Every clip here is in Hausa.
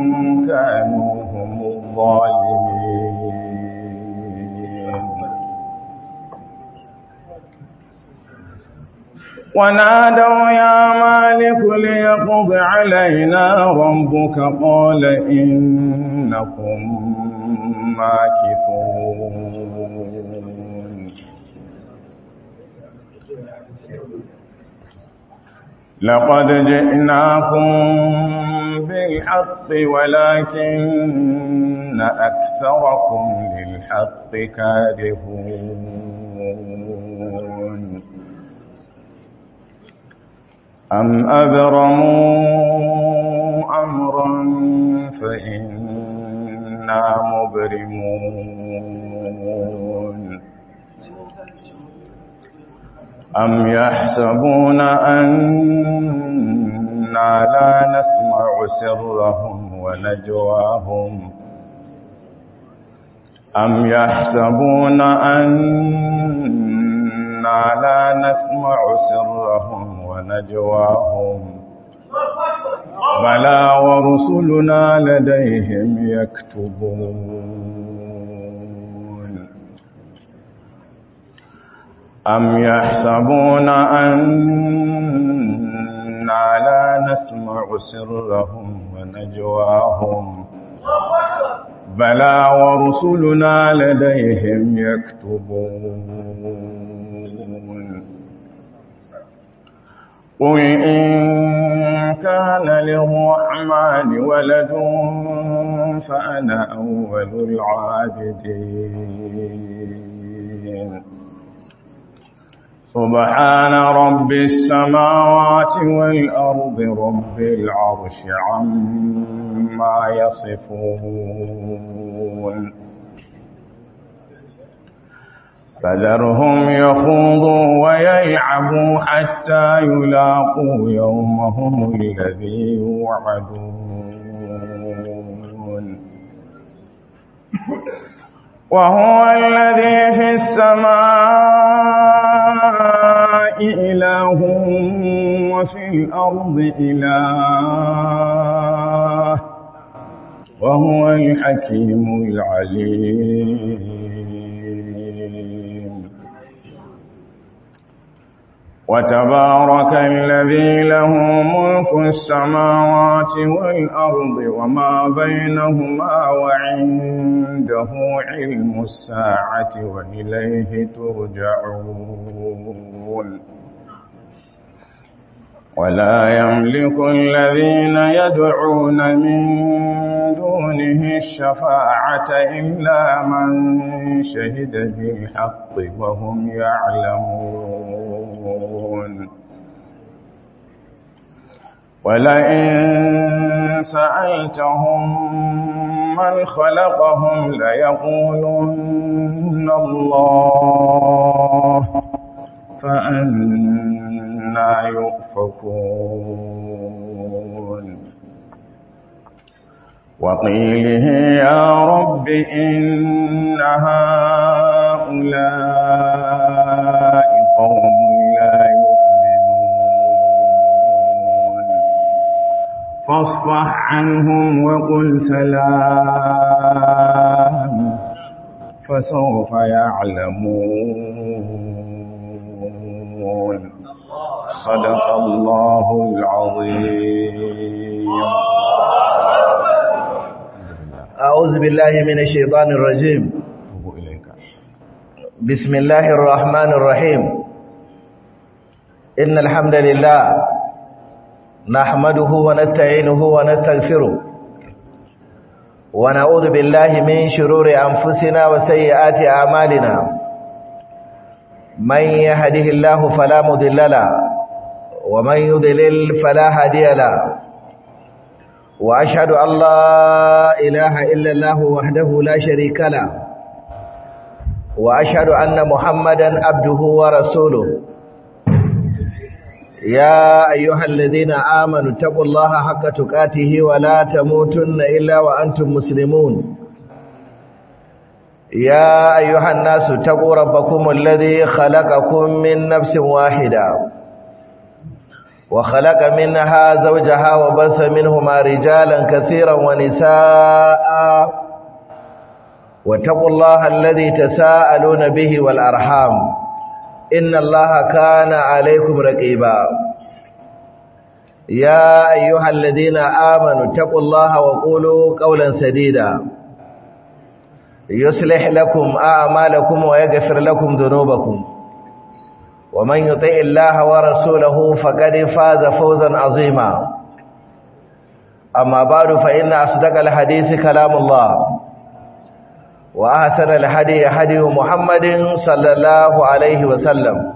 كانوا هم الظالمين ونادوا يا مالك ليقض علينا ربك قال إنكم ماكثون لقد جئناكم بالحق ولكن أكثركم للحق كارهون أم أبرموا أمرا فإنا مبرمون أم يحسبون أنا لا نسمع سرهم ونجواهم أم يحسبون أنا لا نسمع سرهم ونجواهم بلى ورسلنا لديهم يكتبون أم يحسبون أنا لا نسمع سرهم ونجواهم بلى ورسلنا لديهم يكتبون قل إن كان للرحمن ولد فأنا أول العابدين سبحان رب السماوات والأرض رب العرش عما يصفون فذرهم يخوضوا ويلعبوا حتى يلاقوا يومهم الذي يوعدون وهو الذي في السماء إله وفي الأرض إله وهو الحكيم العليم وتبارك الذي له ملك السماوات والأرض وما بينهما وعنده علم الساعة وإليه ترجعون ولا يملك الذين يدعون من دونه الشفاعة إلا من شهد بالحق وهم يعلمون ولئن سألتهم من خلقهم ليقولن الله فأنا يؤفكون وقيله يا رب إن هؤلاء قوم لا يؤمنون فاصفح عنهم وقل سلام فسوف يعلمون صدق الله العظيم أعوذ بالله من الشيطان الرجيم بسم الله الرحمن الرحيم إن الحمد لله نحمده ونستعينه ونستغفره ونعوذ بالله من شرور أنفسنا وسيئات أعمالنا من يهده الله فلا مضل له ومن يضلل فلا هادي له وأشهد أن لا إله إلا الله وحده لا شريك له وأشهد أن محمدا عبده ورسوله يا أيها الذين آمنوا اتقوا الله حق تقاته ولا تموتن إلا وأنتم مسلمون يا أيها الناس اتقوا ربكم الذي خلقكم من نفس واحدة وخلق منها زوجها وبث منهما رجالا كثيرا ونساء واتقوا الله الذي تساءلون به والأرحام إن الله كان عليكم رقيبا يا أيها الذين آمنوا اتقوا الله وقولوا قولا سديدا يصلح لكم أعمالكم ويغفر لكم ذنوبكم ومن يطع الله ورسوله فقد فاز فوزا عظيما أما بعد فإن أصدق الحديث كلام الله وأحسن الهدي هدي محمد صلى الله عليه وسلم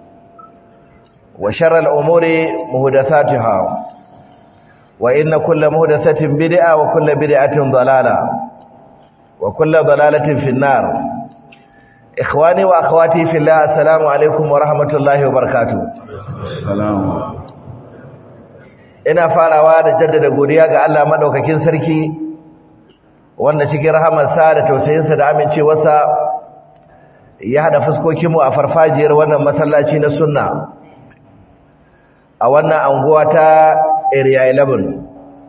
وشر الأمور مهدثاتها وإن كل مهدثة بدعة وكل بدعة ضلالة وكل ضلالة في النار إخواني وأخواتي في الله السلام عليكم ورحمة الله وبركاته السلام ina farawa da jaddada godiya ga Allah madaukakin sarki wanda cikin rahamarsa da tausayinsa da amincewarsa ya hada fuskokinmu a farfajiyar wannan masallaci na sunna a wannan anguwa ta area 11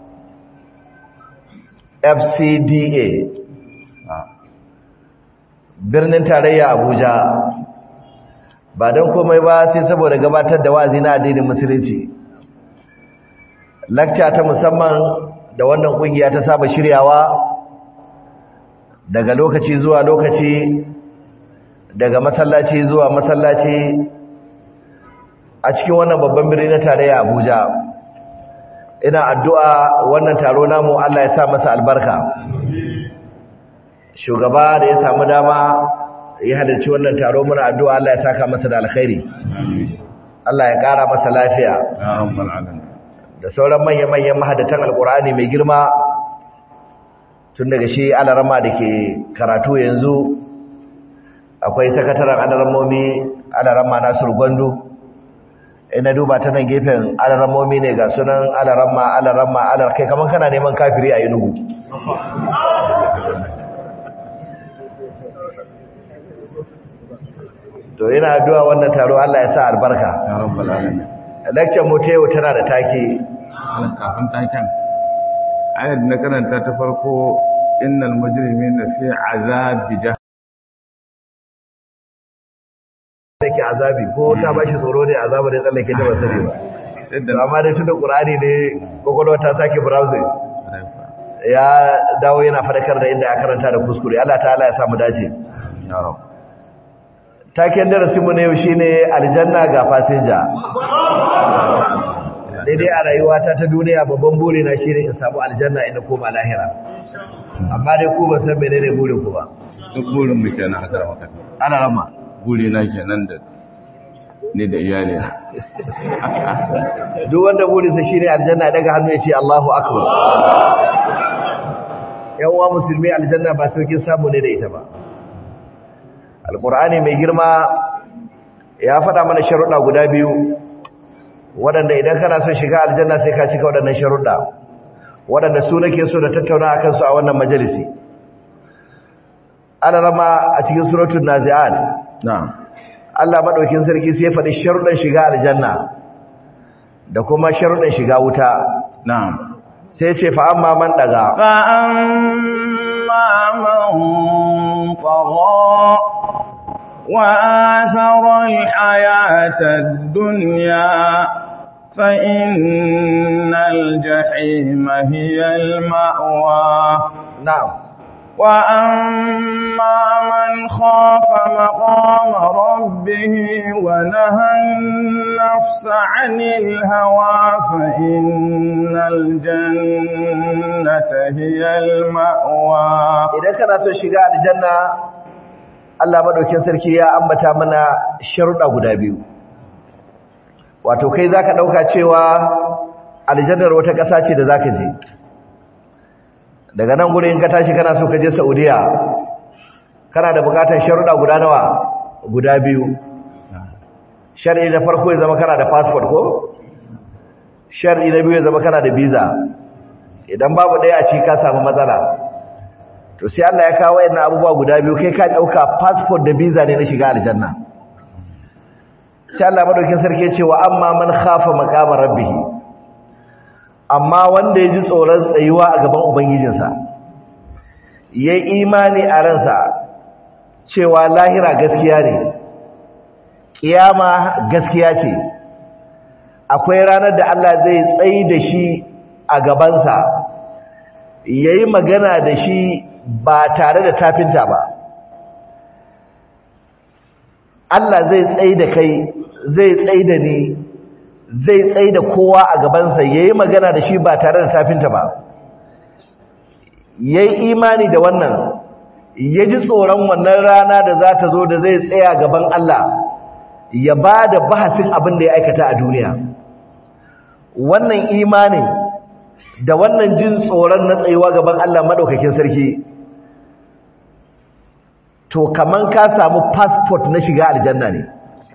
FCDA birnin tarayya Abuja ba don komai ba sai saboda gabatar da wa'azi na addinin musulunci lakca ta musamman da wannan kungiya ta saba shiryawa daga lokaci zuwa lokaci daga masallaci zuwa masallaci a cikin wannan babban birni na tarayya Abuja ina addu'a wannan taro namu Allah ya sa masa albarka shugaba da ya samu dama ya halarci wannan taro muna addu'a Allah ya saka masa da alkhairi Allah ya ƙara masa lafiya ya rabbal alamin da sauran manya-manyan mahadatan alkur'ani mai girma tun daga shi alarama da ke karatu yanzu akwai sakataren alaramomi alarama nasir gwandu ina duba ta nan gefen alaramomi ne ga sunan alarama alarama alar kai kamar kana neman kafiri a inugu to ina addu'a wannan taro Allah ya sa albarka ya rabbal alamin lecture mu ta yau tana da take kafin taken ayar da na karanta ta farko innal mujrimina fi azabi jahannam take azabi ko ta bashi tsoro ne azaba da tsallake ta basare ba yadda amma dai tunda qur'ani ne kokolwa ta sake browsing ya dawo yana fadakar da inda ya karanta da kuskure Allah ta'ala ya samu dace ya rabb taken darasin mu ne yau shine aljanna ga fasinja daidai a rayuwata ta duniya babban buri na shine in samu aljanna inda koma lahira amma dai ku ban san menene burin ku ba duk burin mu kenan a karama kan ana rama buri na kenan da ni da iyali na duk wanda burinsa shine aljanna daga hannu ya ce Allahu akbar yan uwa musulmi aljanna ba saukin samu ne da ita ba alqur'ani mai girma ya faɗa mana sharuɗa guda biyu waɗanda idan kana son shiga aljanna sai ka cika waɗannan sharuɗa waɗanda su nake so da tattauna akan su a wannan majalisi ana rama a cikin suratul nazi'at na'am Allah madaukin sarki sai ya faɗi sharuɗan shiga aljanna da kuma sharuɗan shiga wuta na'am sai ce fa amma man daga فأما من طغى وآثر الحياة الدنيا فإن الجحيم هي المأوى na'am وأما من خاف مقام ربه ونهى النفس عن الهوى فإن الجنة هي المأوى idan kana son shiga aljanna Allah madaukin sarki ya ambata mana sharuɗa guda biyu wato kai zaka dauka cewa aljannar wata ƙasa ce da zaka je daga nan gurin ka tashi kana so ka je Saudiya kana da bukatar sharuɗa guda nawa guda biyu shar'i na farko ya zama kana da passport ko shar'i na biyu ya zama kana da visa idan babu ɗaya a ciki ka samu matsala to sai Allah ya kawo wayannan abubuwa guda biyu kai ka dauka passport da visa ne na shiga aljanna sai Allah madaukin sarki ce wa amma man khafa maqama rabbih amma wanda ya ji tsoron tsayuwa a gaban ubangijinsa yayi imani a ransa cewa lahira gaskiya ne kiyama gaskiya ce akwai ranar da Allah zai tsayi da shi a gabansa yayi magana da shi ba tare da tafinta ba Allah zai tsayi da kai zai tsayi da ni zai tsayi da kowa a gabansa yayi magana da shi ba tare da tafinta ba yayi imani da wannan ya ji tsoron wannan rana da za ta zo da zai tsaya gaban Allah ya ba da bahasin abin da ya aikata a duniya wannan imanin da wannan jin tsoron na tsayuwa gaban Allah madaukakin sarki to kaman ka samu passport na shiga aljanna ne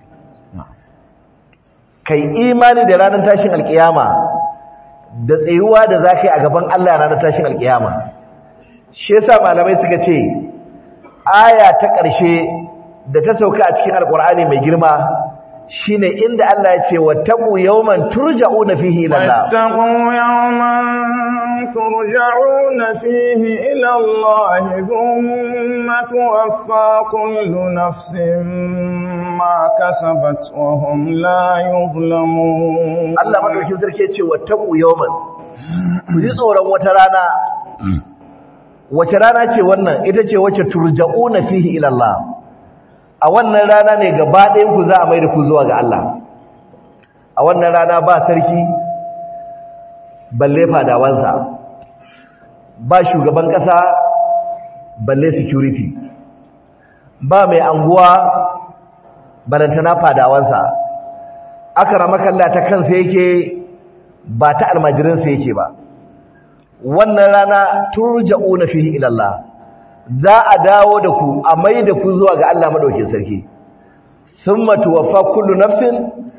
kai imani da ranar tashin alkiyama da tsayuwa da za ka yi a gaban Allah ranar tashin alkiyama shi yasa malamai suka ce aya ta ƙarshe da ta sauka a cikin alkur'ani mai girma shine inda Allah ya ce wattaqu yawman turja'una fihi ila Allah wattaqu yawman turja'una fihi ila Allah thumma tuwaffa kullu nafsin ma kasabat wa hum la yuzlamun Allah madaukin sarki ya ce wattaqu yawman ku ji tsoron wata rana wace rana ce wannan ita ce wacce turja'una fihi ila Allah a wannan rana ne gaba ɗayan ku za a mai da ku zuwa ga Allah a wannan rana ba sarki balle fadawansa ba shugaban ƙasa balle security ba mai anguwa barantana fadawansa aka ramakalla ta kansa yake ba ta almajirinsa yake ba wannan rana turja'una fihi ila Allah za a dawo da ku a mai da ku zuwa ga Allah madaukin sarki summa tuwaffa kullu nafsin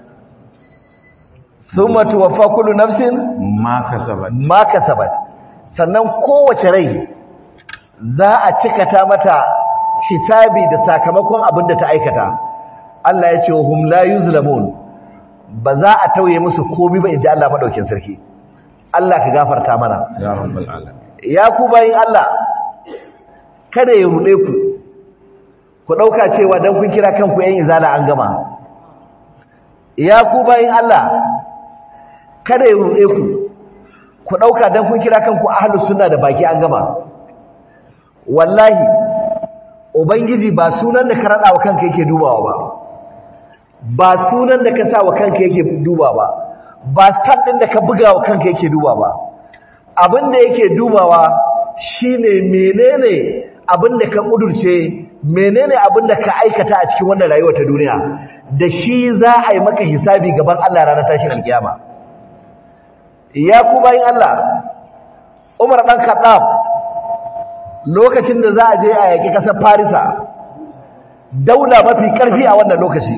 summa tuwaffa kullu nafsin ma kasabat ma kasabat sannan kowace rai za a cikata mata hisabi da sakamakon abin da ta aikata Allah ya ce wa hum la yuzlamun ba za a tauye musu komai ba inji Allah madaukin sarki Allah ka gafarta mana ya rabbal alamin ya ku bayin Allah kada ya rude ku ku dauka cewa dan kun kira kanku yan izala an gama ya ku bayin Allah kada ya rude ku ku dauka dan kun kira kanku ahlus sunna da baki an gama wallahi ubangiji ba sunan da ka rada wa kanka yake dubawa ba ba sunan da ka sa wa kanka yake duba ba ba stat din da ka buga wa kanka yake duba ba abin da yake dubawa shine menene abin da ka kudurce menene abin da ka aikata a cikin wannan rayuwar ta duniya da shi za a yi maka hisabi gaban Allah ranar tashin alkiyama ya ku bayin Allah Umar dan Khattab lokacin da za a je a yaki kasar Farisa daula mafi karfi a wannan lokaci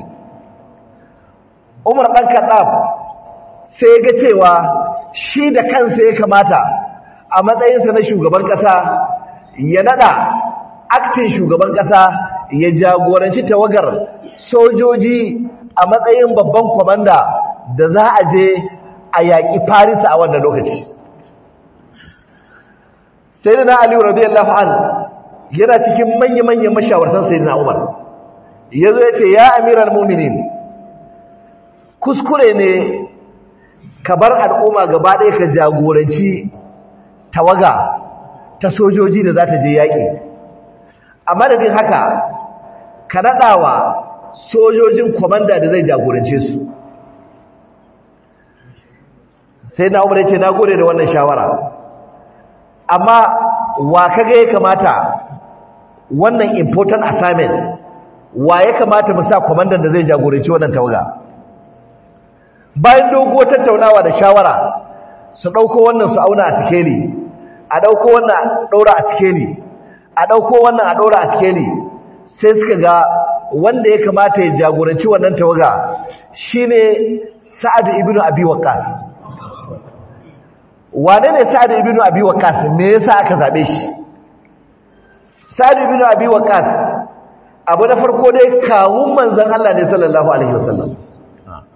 Umar dan Khattab sai ga cewa shi da kansa ya kamata a matsayinsa na shugaban kasa ya nada aktin shugaban kasa ya jagoranci tawagar sojoji a matsayin babban kwamanda da za a je a yaƙi farisa a wannan lokaci sai da na aliyu radiyallahu an yana cikin manya-manyan mashawartan sai na umar ya zo ya ce ya amiral muminin kuskure ne ka bar al'umma gaba ɗaya ka jagoranci tawaga ta sojoji da za ta je yaƙi a madadin haka ka naɗawa sojojin kwamanda da zai jagorance su sai na umar ce na gode da wannan shawara amma wa kaga ya kamata wannan important assignment wa ya kamata mu sa kwamandan da zai jagoranci wannan tawaga bayan doguwar tattaunawa da shawara su ɗauko wannan su auna a sikeli a ɗauko wannan a ɗaura a sikeli a ɗauko wannan a ɗaura a sikeli sai suka ga wanda ya kamata ya jagoranci wannan tawaga shine sa'ad ibn abi waqqas wane ne sa'ad ibn abi waqqas me yasa aka zabe shi sa'ad ibn abi waqqas abu na farko dai kawun manzon Allah ne sallallahu alaihi wasallam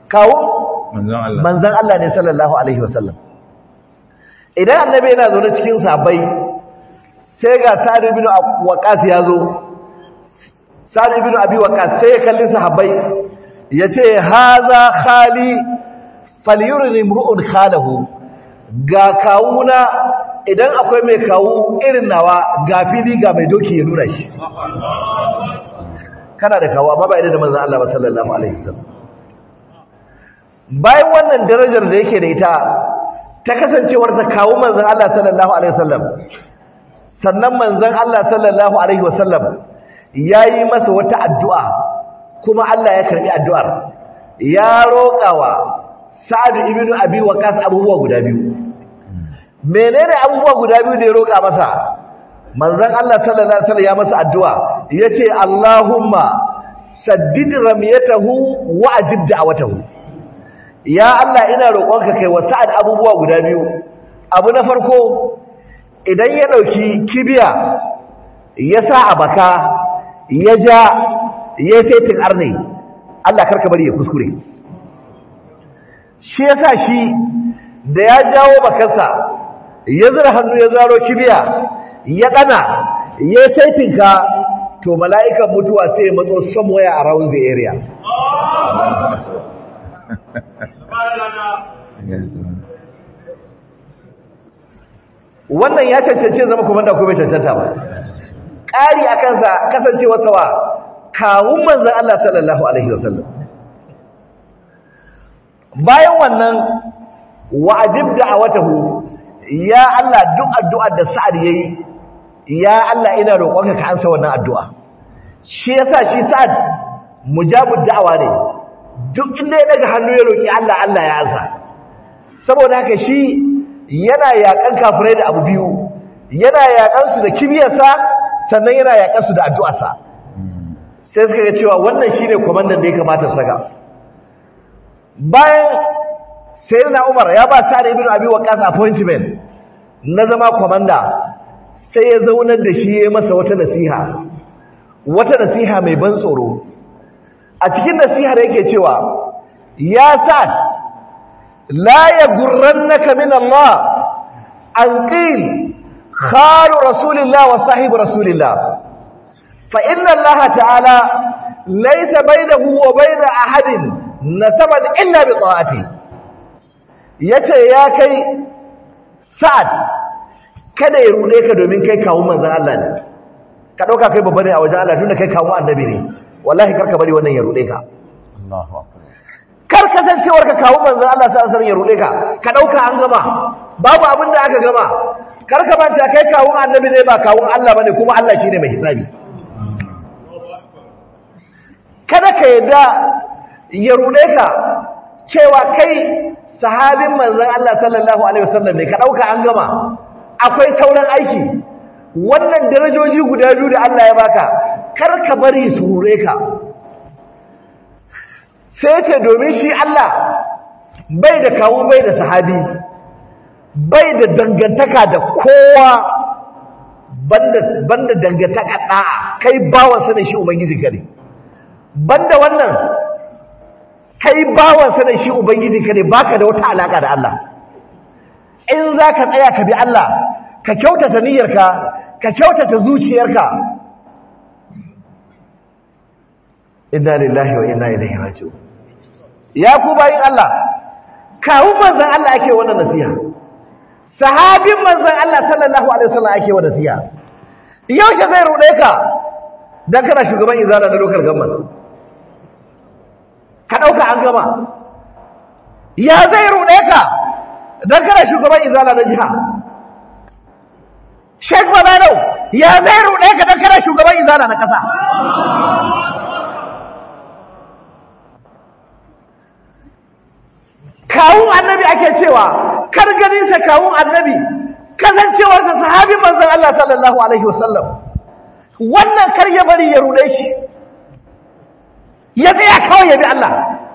kawo manzon Allah manzan Allah ne sallallahu alaihi wasallam idan annabi yana zaune cikin sahabbai sai ga sa'ad ibn waqas ya zo sa'ad ibn abi waqas sai ya kalli sahabbai yace haza khali falyurini imru'un khalahu ga kawuna idan akwai mai kawu irin nawa ga fili ga mai doki ya nuna shi kana da kawo amma ba idan da manzan Allah ba sallallahu alaihi wasallam bayan wannan darajar da yake da ita ta kasancewar ta kawo manzan Allah sallallahu alaihi wasallam sannan manzan Allah sallallahu alaihi wasallam yayi masa wata addu'a kuma Allah ya karbi addu'ar ya roƙawa Sa'ad ibn Abi Waqqas abubuwa guda biyu menene abubuwa guda biyu da ya roƙa masa manzon Allah sallallahu alaihi wasallam ya masa addu'a yace Allahumma saddid ramyatahu wa ajib da'watahu ya Allah ina roƙonka kai wa Sa'ad abubuwa guda biyu abu na farko idan ya dauki kibiya ya sa a baka ya ja ya fetin arne Allah karka bari ya kuskure shi yasa shi da ya jawo bakansa ya zira hannu ya zaro kibiya ya dana ya taitinka to mala'ikan mutuwa sai ya matso somewhere around the area wannan ya cancanci zama komanda ko bai cancanta ba ƙari a kansa kasancewa sawa kawun manzan Allah sallallahu alaihi wasallam bayan wannan wa'ajib da'awatahu ya Allah duk addu'ar da Sa'ad yayi ya Allah ina roƙonka ka ansa wannan addu'a shi yasa shi Sa'ad mujabud da'awa ne duk inda ya daga hannu ya roki Allah Allah ya ansa saboda haka shi yana yakan kafirai da abu biyu yana yakan su da kibiyarsa sannan yana yakan su da addu'arsa sai suka ga cewa wannan shine komandan da ya kamata su saka bayan sayyidina Umar ya ba Sa'ad ibn Abi Waqqas appointment na zama komanda sai ya zaunar da shi ya masa wata nasiha wata nasiha mai ban tsoro a cikin nasihar yake cewa ya Sa'ad la yaghurrannaka min Allah an qil khalu rasulillah wa sahib rasulillah fa inna Allah ta'ala laysa bainahu wa bain ahadin nasaban illa bi ta'ati yace ya kai sa'ad kada ya rude ka domin kai kawo manzon Allah ne ka dauka kai babba ne a wajen Allah tunda kai kawo annabi ne wallahi karka bari wannan ya rude ka Allahu akbar kar kasancewar ka kawo manzon Allah sallallahu alaihi ya rude ka ka dauka an gama babu abin da aka gama kar ka manta kai kawo annabi ne ba kawo Allah bane kuma Allah shine mai hisabi kada ka yadda ya rude ka cewa kai sahabin manzon Allah sallallahu alaihi wasallam ne ka dauka an gama akwai sauran aiki wannan darajoji guda biyu da Allah ya baka kar ka bari su rure ka sai ce domin shi Allah bai da kawo bai da sahabi bai da dangantaka da kowa banda banda dangantaka da'a kai bawansa ne shi ubangiji ka ne banda wannan kai bawansa ne shi ubangiji ka ne baka da wata alaka da Allah in za ka tsaya ka bi Allah ka kyautata niyyarka ka kyautata zuciyarka inna lillahi wa inna ilaihi raji'un ya ku bayin Allah kawo manzon Allah ake wannan nasiha sahabin manzon Allah sallallahu alaihi wasallam ake wannan nasiha yaushe zai rude ka dan kana shugaban izala na local government ka dauka an gama ya zai rude ka dan kana shugaban izala na jiha Sheikh Balalo ya zai rude ka dan kana shugaban izala na kasa kawun annabi ake cewa kar ganinsa kawun annabi kasancewarsa sahabin manzon Allah sallallahu alaihi wasallam wannan kar ya bari ya rude shi ya tsaya kawai ya bi Allah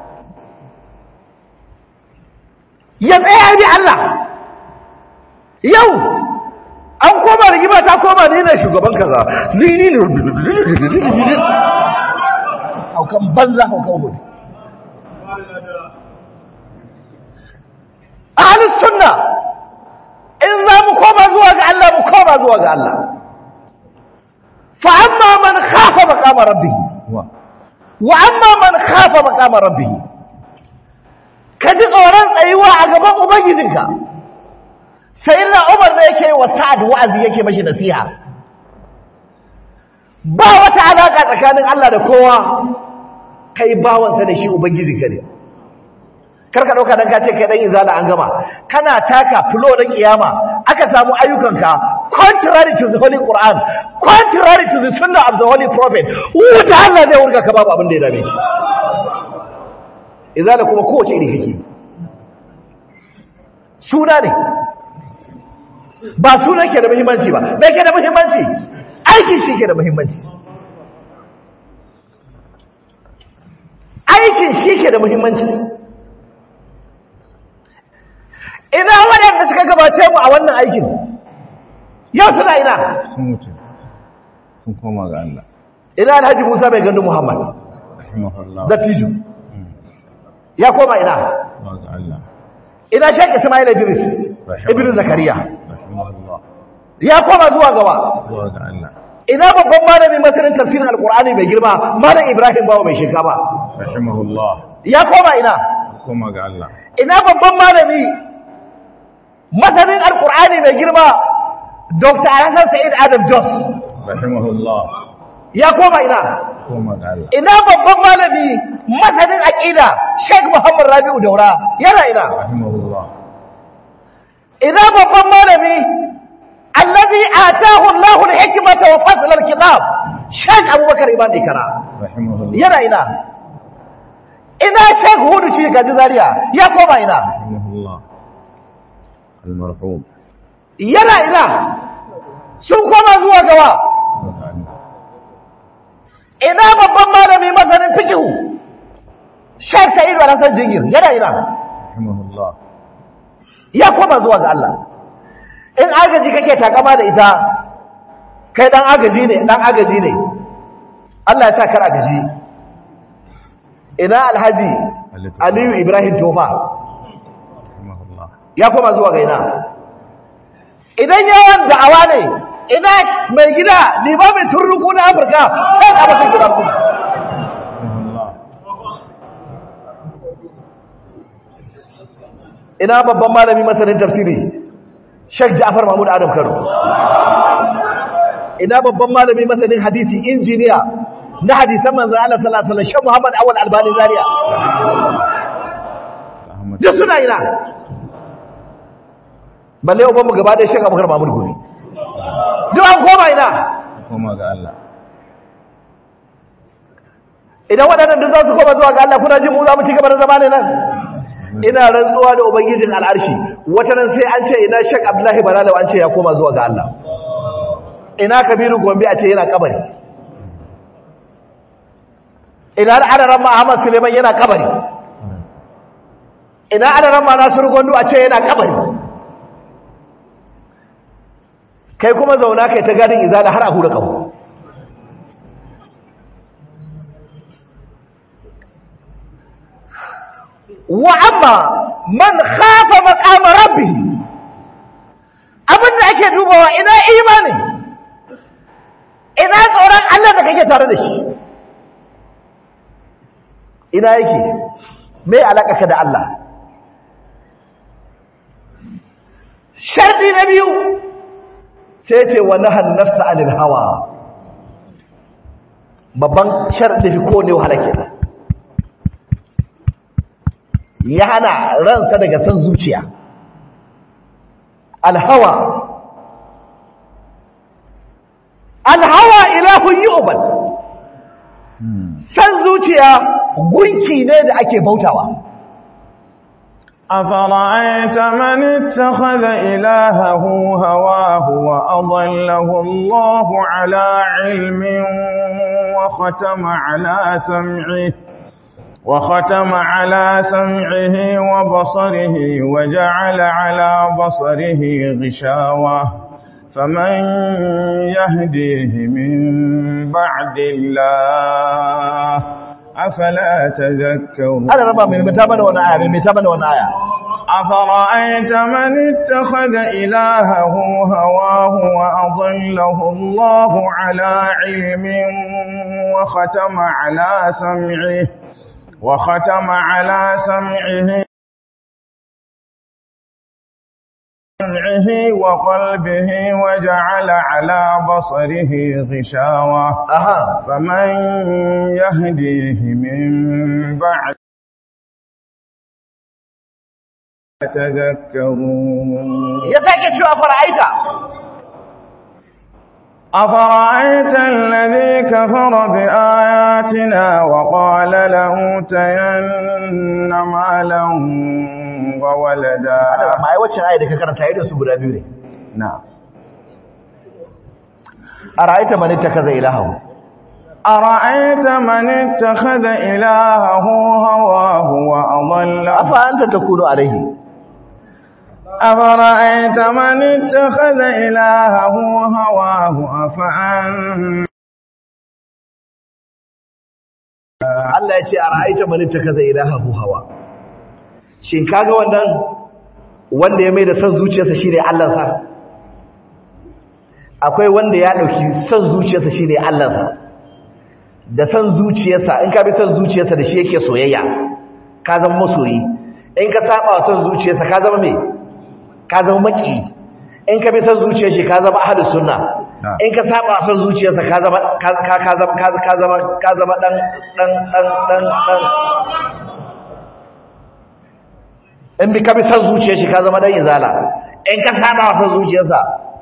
ya tsaya ya bi Allah yau an koma rigima ta koma ni ne shugaban kaza ni ni ne haukan banza haukan hudu ahlus sunna in za mu koma zuwa ga Allah mu koma zuwa ga Allah fa amma man khafa maqama rabbih wa wa amma man khafa maqama rabbih ka ji tsoron tsayuwa a gaban ubangijinka sai na umar da yake wa sa'ad wa'azi yake mashi nasiha ba wata alaka tsakanin Allah da kowa kai bawansa da shi ubangijinka ne karka dauka dan ka ce kai dan izala an gama kana taka flow na kiyama aka samu ayyukanka contrary to the holy quran contrary to the sunnah of the holy prophet wuta Allah zai wurga ka babu abin da ya dame shi izala kuma kowace iri kake suna ne ba sunan ke da muhimmanci ba me ke da muhimmanci aikin shi ke da muhimmanci aikin shi ke da muhimmanci ina waɗanda suka gabace mu a wannan aikin yau suna ina sun wuce sun koma ga Allah ina alhaji musa mai gandu muhammad rahimahullah dattijo ya koma ina wa ga Allah ina shek ismail idris ibn zakariya rahimahullah ya koma zuwa gaba wa ga Allah ina babban malami masanin tafsirin alkur'ani mai girma malam ibrahim bawa mai shinkafa rahimahullah ya koma ina koma ga Allah ina babban malami masanin alkur'ani mai girma dr hassan sa'id adam jos rahimahullah ya koma ina koma ga Allah ina babban malami masanin aqida sheikh muhammad rabi'u daura yana ina rahimahullah ina babban malami الذي آتاه الله الحكمة وفصل الكتاب شيخ أبو بكر إمام إكرا rahimahullah yana ina ina shek hudu ci ga zariya ya koma ina rahimahullah almarhum yana ina sun koma zuwa gawa wa ga Allah ina babban malami masanin fikihu shek sa'id wa hasan jingir yana ina rahimahullah ya koma zuwa ga Allah in agaji kake takama da ita kai dan agaji ne dan agaji ne Allah ya sa kar agaji ina alhaji aliyu ibrahim tofa rahimahullah ya koma zuwa ga ina idan yawan da'awa ne ina mai gida limamin turnuku na afirka sai da mutum guda kuma rahimahullah ina babban malami masanin tafsiri Sheikh Ja'far Mahmud Adam Kano ina babban malami masanin hadisi injiniya na hadisan manzon Allah sallallahu alaihi wasallam Sheikh Muhammad Awal Albani Zaria Ahmad duk suna ina balle uban mu gaba da Sheikh Abubakar Mahmud Gumi duk an koma ina koma ga Allah idan waɗannan duk za su koma zuwa ga Allah kuna jin mu za mu ci gaba da zama ne nan ina rantsuwa da ubangijin al'arshi wata nan sai an ce ina Sheikh Abdullahi Balalau an ce ya koma zuwa ga Allah ina Kabiru Gombe a ce yana kabari ina Adaran Ahmad Suleiman yana kabari ina Adaran Nasiru Gondo a ce yana kabari kai kuma zauna kai ta gadin izala har a hura kawo wa amma man khafa maqama rabbih abinda ake dubawa ina imani ina tsoron Allah da kake tare da shi ina yake me alaka ka da Allah shardi na biyu sai ce wa nahan nafsa anil hawa babban shardi fi ko ne wahala kenan ya hana ransa daga san zuciya alhawa alhawa ilahun yu'bad san zuciya gunki ne da ake bautawa أفرأيت من اتخذ إلهه هواه وأضله الله على علم وختم على سمعه وختم على سمعه وبصره وجعل على بصره غشاوة فمن يهديه من بعد الله أفلا تذكرون ana raba mai mita mana wani aya mai mita mana wani aya أفرأيت من اتخذ إلهه هواه وأضله الله على علم وختم على سمعه وختم على سمعه سمعه وقلبه وجعل على بصره غشاوة aha فمن يهديه من بعد تذكرون ya sake cewa fara'aita أفرأيت الذي كفر بآياتنا وقال لأوتين مالا وولدا ma ai wacce ayi da ka karanta idan su guda biyu ne نعم ara'aita man ittakaza ilahahu أرأيت من اتخذ إلهه هواه وأضله afa anta takunu alaihi أفرأيت من اتخذ إلهه هواه أفأنت Allah ya ce ara'aita man ittakaza ilahahu hawa shin kaga wannan wanda ya mai da son zuciyarsa shine Allah sa akwai wanda ya dauki son zuciyarsa shine Allah sa da son zuciyarsa in ka bi son zuciyarsa da shi yake soyayya ka zama masoyi in ka saba wa son zuciyarsa ka zama me ka zama maki in ka bi son zuciyar shi ka zama ahlus sunna in ka saba wa son zuciyarsa ka zama ka ka ka zama ka ka zama ka zama dan dan dan dan dan in bi ka bi son zuciyar shi ka zama dan izala in ka saba wa son zuciyarsa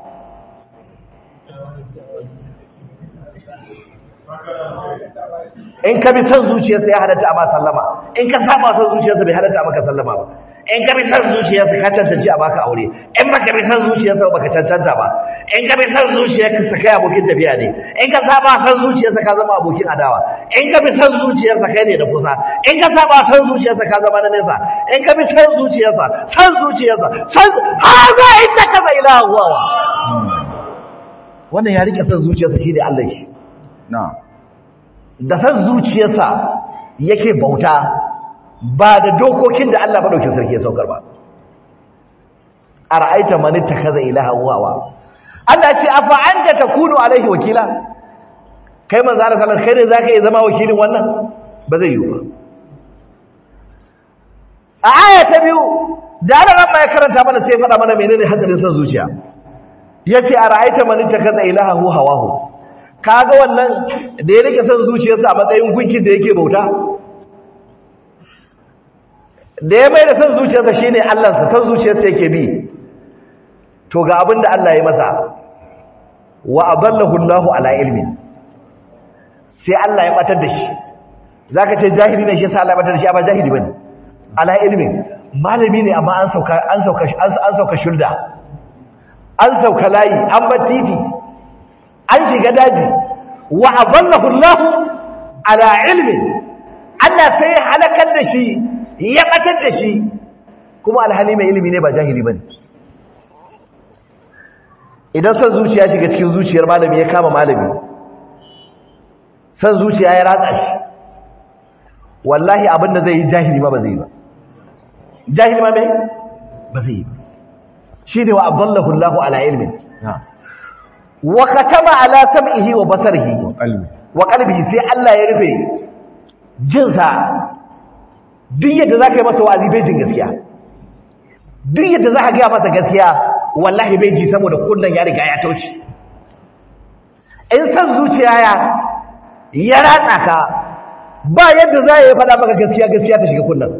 in ka bi son zuciyarsa ya halatta a ma sallama in ka saba son zuciyarsa bai halatta a maka sallama ba in ka bi son zuciyarsa ka cancanci a baka aure in baka bi son zuciyarsa ba baka cancanta ba in ka bi son zuciyarsa kai abokin tafiya ne in ka saba son zuciyarsa ka zama abokin adawa in ka bi son zuciyarsa kai ne da kusa in ka saba son zuciyarsa ka zama na nesa in ka bi son zuciyarsa son zuciyarsa son haza inda ka zai ilahu wa wannan ya rike son zuciyarsa shi ne Allah shi نعم da san zuciyarsa yake bauta ba da dokokin da Allah madaukin sarki ya saukar ba ara'aita man ittakaza ilaha huwa Allah ce afa anta takunu alaihi wakila kai manzo Allah sallallahu kai ne zaka iya zama wakilin wannan ba zai yi ba a aya ta biyu da Allah ran ya karanta mana sai ya faɗa mana menene hadarin san zuciya yace ara'aita man ittakaza ilaha hawahu kaga wannan da ya rike son zuciyarsa a matsayin gunkin da yake bauta da ya mai da son zuciyarsa shine Allahnsa son zuciyarsa yake bi to ga abin da Allah ya masa wa adallahu Allahu ala ilmin sai Allah ya batar da shi zaka ce jahili ne shi yasa Allah ya batar da shi ba jahili bane ala ilmin malami ne amma an sauka an sauka an sauka shulda an sauka layi an bar titi an shiga daji wa adallahu Allah ala ilmi Allah sai ya halakar da shi ya batar da shi kuma alhali mai ilimi ne ba jahili bane idan san zuciya shiga cikin zuciyar malami ya kama malami san zuciya ya ratsa shi wallahi abinda zai yi jahili ma ba zai yi ba jahili ma me ba zai yi ba shine wa adallahu Allah ala ilmin نعم wa katama ala sam'ihi wa basarihi وقلبي wa qalbihi sai Allah ya rufe jinsa duk yadda zaka yi masa wa'azi bai jin gaskiya duk yadda zaka ga masa gaskiya wallahi bai ji saboda kullun ya riga ya tauci in san zuciya ya ya ratsa ka ba yadda za ya faɗa maka gaskiya gaskiya ta shiga kullun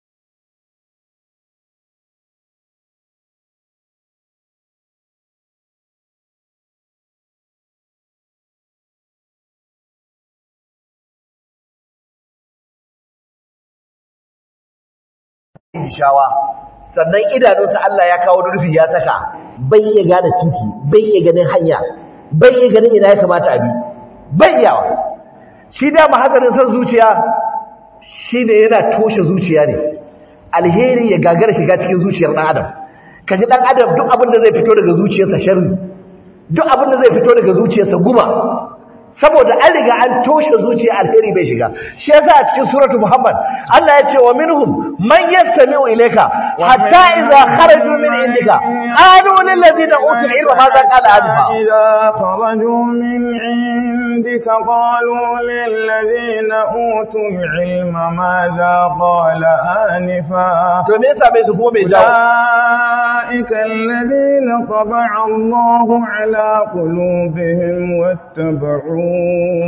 shawa sannan idanunsa Allah ya kawo rufi ya saka bai iya gane titi bai iya ganin hanya bai iya ganin ina ya kamata abi bai iyawa shi da mahazarin san zuciya shi ne yana toshe zuciya ne alheri ya gagara shiga cikin zuciyar ɗan adam kaji ɗan adam duk abin da zai fito daga zuciyarsa sharri duk abin da zai fito daga zuciyarsa guma saboda an riga an toshe zuciya alheri bai shiga shi yasa a cikin suratu muhammad Allah ya ce wa minhum man yastami'u ilayka hatta idza kharaju min indika qalu lil ladina utul ilma madha qala anfa idza kharaju min indika qalu lil ladina utul ilma madha qala anifa to me yasa bai su kuma bai jawo أولئك الذين طبع الله على قلوبهم واتبعوا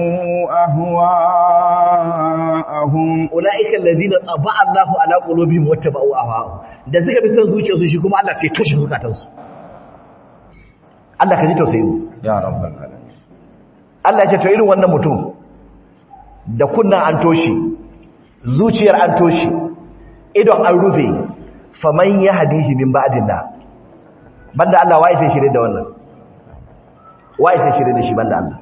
أهواءهم أولئك الذين طبع الله على قلوبهم واتبعوا أهواءهم da suka bi son zuciyarsu shi kuma Allah sai toshe zukatansu Allah ka ji tausayi mu ya rabbal alamin Allah ya ce to irin wannan mutum da kunnan an toshe zuciyar an toshe idon an rufe faman ya hadihi min ba'dillah banda Allah wai sai shirye da wannan wai sai shirye da shi banda Allah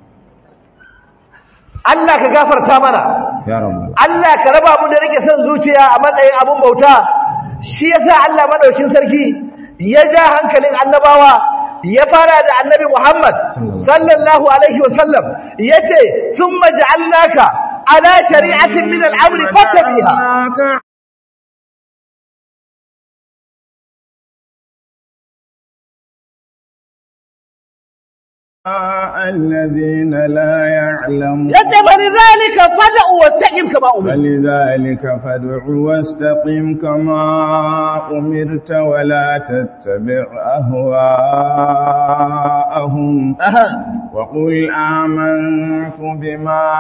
Allah ka gafarta mana ya rabbal Allah ka raba mu da rike son zuciya a matsayin abun bauta shi yasa Allah madaukin sarki ya ja hankalin annabawa ya fara da annabi Muhammad sallallahu alaihi wasallam yace thumma ja'alnaka ala shari'atin min al-amri fattabiha الذين لا يعلمون yace فلذلك فدع واستقم كما أمرت فلذلك فادع واستقم كما أمرت ولا تتبع أهواءهم وقل آمنت بما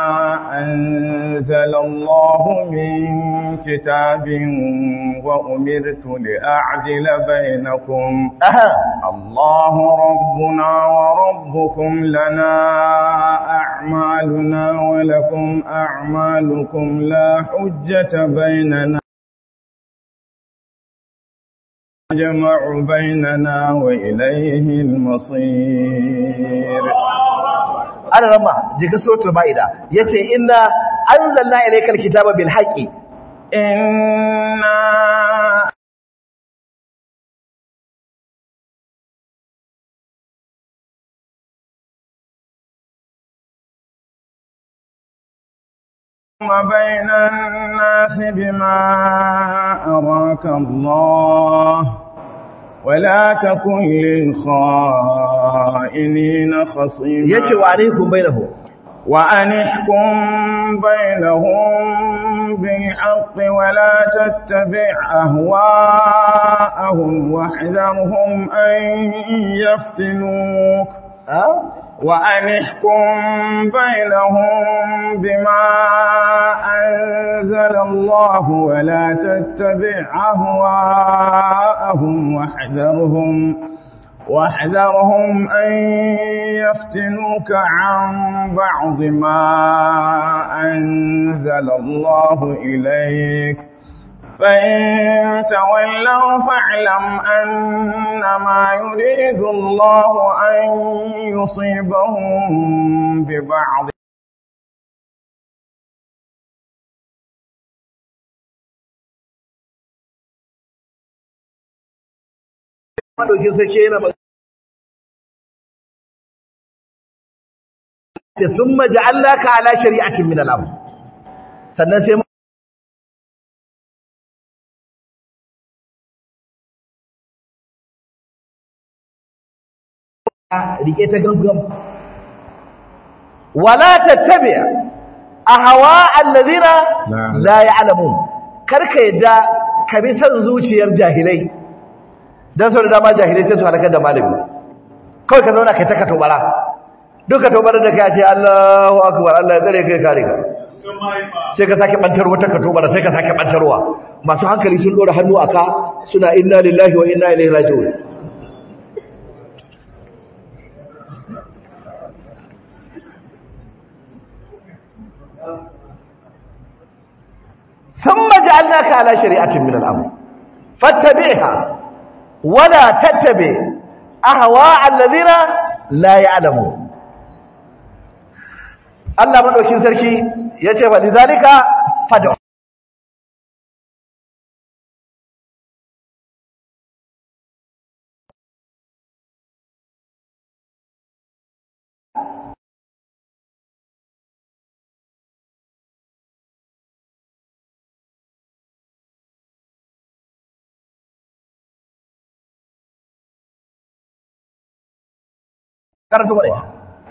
أنزل الله من كتاب وأمرت لأعدل بينكم الله ربنا وربكم لنا أعمالنا ولكم أعمالكم لا حجة بيننا جمع بيننا وإليه المصير ana rama jiga suratul maida yace inna anzalna ilaykal kitaba bil haqqi إنا بين الناس بما أراك الله ولا تكن للخائنين خصيما yace wa alaikum bainahu وأن احكم بينهم بالحق ولا تتبع أهواءهم واحذرهم أن يفتنوك وأن احكم بينهم بما أنزل الله ولا تتبع أهواءهم واحذرهم واحذرهم أن يفتنوك عن بعض ما أنزل الله إليك فإن تولوا فاعلم أنما يريد الله أن يصيبهم ببعض madaukin sarki yana magana thumma ja'alnaka ala shari'atin min al-amr sannan sai rike ta gangan wala tattabi ahwa alladhina la ya'lamun karka yadda ka bi san zuciyar jahilai dan sau da dama jahilai sai su halakar da malami kawai ka zauna kai ta katobara duk katobara da kai ce Allahu akbar Allah ya tsare kai kare ka sai ka sake bantar wata katobara sai ka sake bantarwa masu hankali sun dora hannu aka suna inna lillahi wa inna ilaihi raji'un ثم جعلناك على شريعة من الأمر فاتبعها ولا تتبع أهواء الذين لا يعلمون Allah madaukin sarki yace fa lidalika fad'u karanta mana ita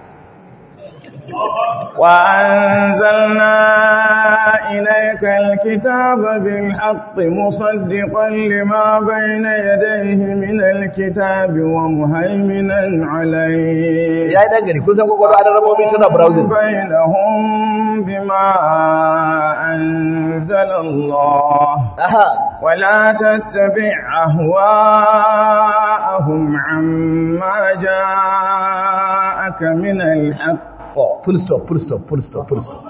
وأنزلنا إليك الكتاب بالحق مصدقا لما بين يديه من الكتاب ومهيمنا عليه ya yi dangane kun san kwakwalwa da rabobi tana browsing بينهم بما أنزل الله aha ولا تتبع أهواءهم عما جاءك من الحق oh full stop full stop full stop full stop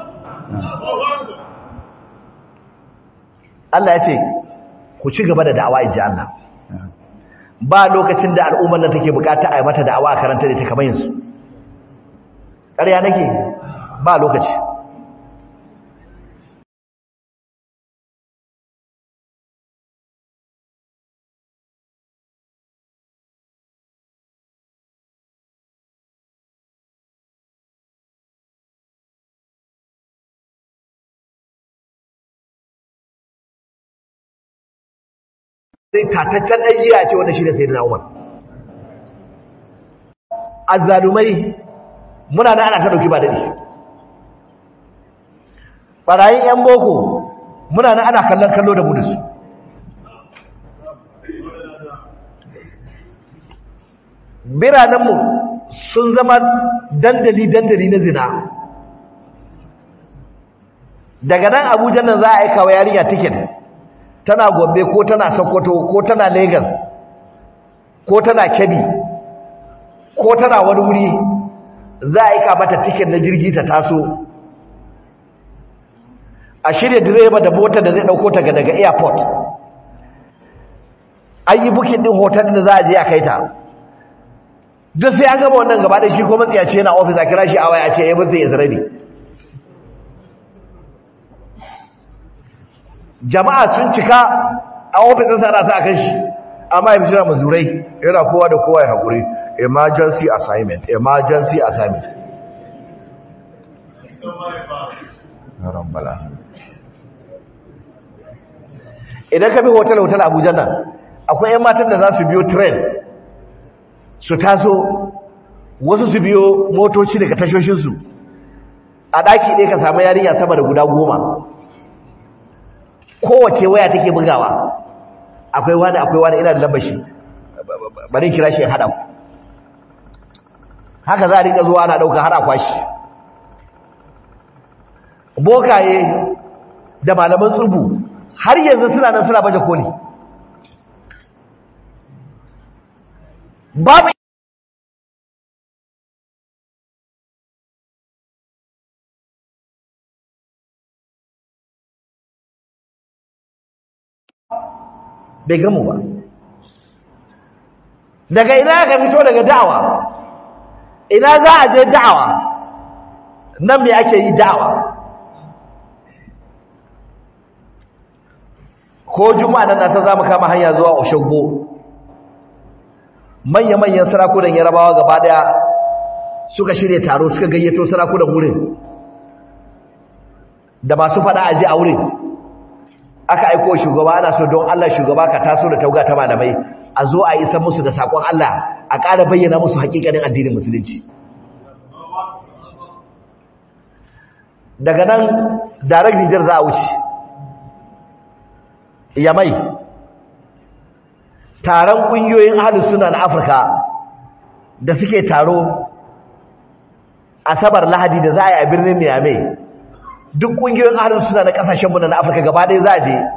Allah ya ce ku ci gaba da da'awa in ji Allah ba lokacin da al'ummar nan take bukata a yi mata da'awa a karanta da ta kamar yanzu ƙarya nake ba lokaci sai tataccen ɗan giya ce wanda shi da sai da umar azzalumai muna na ana ta ɗauki ba daɗi ɓarayin 'yan boko muna na ana kallon kallo da mu da su biranenmu sun zama dandali-dandali na zina daga nan abuja nan za a aika wa yarinya tiket tana gombe ko tana sokoto ko tana lagos ko tana kebbi ko tana wani wuri za a aika mata tiket na jirgi ta taso a shirya direba da motar da zai dauko ta daga airport an yi bukin din hotel da za a je a kai ta duk sai an gaba wannan gaba da shi ko matsiyaci yana ofis a kira shi a waya ce ya mutu ya zarabi jama'a sun cika a ofisin sa ana sa kan shi amma ya fituna mazurai yana kowa da kowa ya haƙuri emergency assignment emergency assignment idan ka bi hotel-hotel abuja nan akwai 'yan matan da za su biyo train su taso wasu su biyo motoci daga tashoshinsu a ɗaki ɗaya ka samu yarinya sama da guda goma kowace waya take bugawa akwai wani akwai wani ina da lambashi bari kira shi ya haɗa ku haka za a rika zuwa ana ɗauka haɗa kwashi bokaye da malaman tsubu har yanzu suna nan suna baje koli babu bai gamu ba daga ina ka fito daga da'awa ina za a je da'awa nan me ake yi da'awa ko juma'a nan ta za mu kama hanya zuwa oshogbo manya-manyan sarakunan yarabawa gaba daya suka shirya taro suka gayyato sarakunan wurin da masu fada aji a wurin aka aiko shugaba ana so don Allah shugaba ka taso da tauga ta malamai a zo a isa musu da sakon Allah a ƙara bayyana musu hakikanin addinin musulunci daga nan direct Niger za a wuce yamai taron ƙungiyoyin ahlus sunna na Afirka da suke taro asabar lahadi da za a yi a birnin Niamey duk ƙungiyoyin ahlus sunna na ƙasashen mu na Afirka gaba ɗaya za a je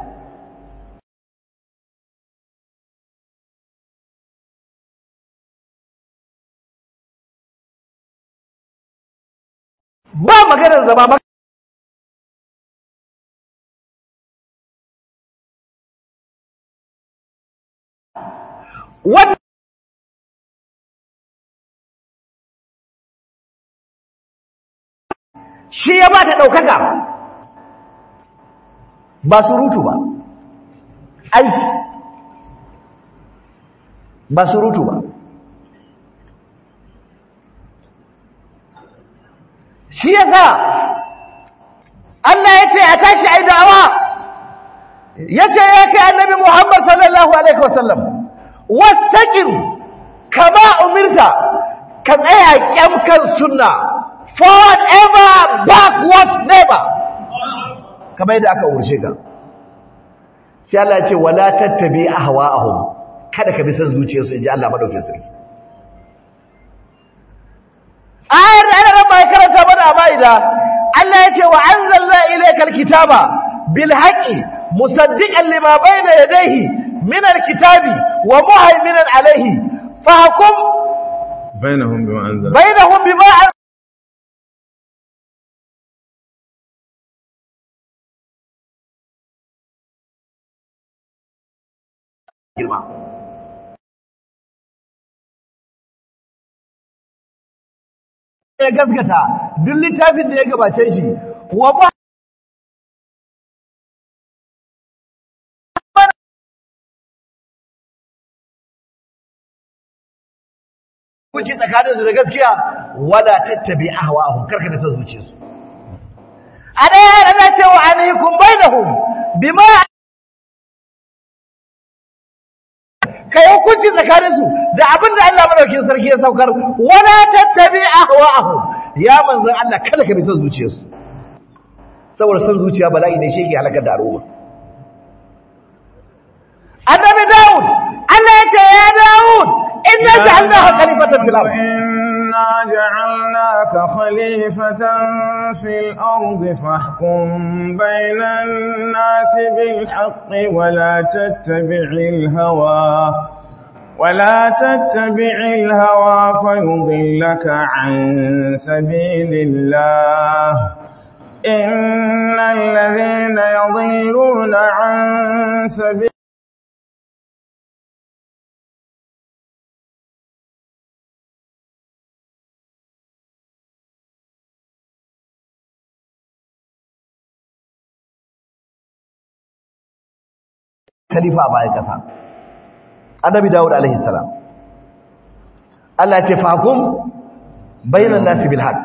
ba maganar zama maka wannan shi ya ba ta ɗaukaka ba surutu ba aiki ba surutu ba shi ya sa Allah ya ce a tashi a yi da'awa ya ce ya kai annabi Muhammad sallallahu Alaihi wasallam wattaƙin kama umirta ka tsaya kyam kan sunna forward ever backward never kamar yadda aka umarce ka sai Allah ya ce wala tattabi ahwa'ahum kada ka bi san zuciyarsu inji Allah madaukakin sarki ayar da ana bai karanta mana a ma'ida Allah ya ce wa anzalna ilayka alkitaba bil haqqi musaddiqan lima bayna yadayhi min alkitabi wa muhaiminan alayhi fahkum bainahum bima anzala bainahum bima girma ya gaskata duk littafin da ya gabace shi wa ba kuci tsakanin su da gaskiya wala tattabi ahwa'ahum karka da san zuciyarsu a daya yana cewa anhikum bainahum bima ka yi hukunci tsakaninsu da abin da Allah madaukin sarki ya saukar wala tattabi ahwa'ahum ya manzon Allah kada ka bi son zuciyarsu saboda son zuciya bala'i ne shi ke halakar da al'umma annabi Dawud Allah ya ce ya Dawud inna ja'alnaka khalifatan fil ardh إنا جعلناك خليفة في الأرض فاحكم بين الناس بالحق ولا تتبع الهوى ولا تتبع الهوى فيضلك عن سبيل الله إن الذين يضلون عن سبيل khalifa a bayan ƙasa annabi dawud alaihi salam Allah ya ce fakum bainan nasi bil haqq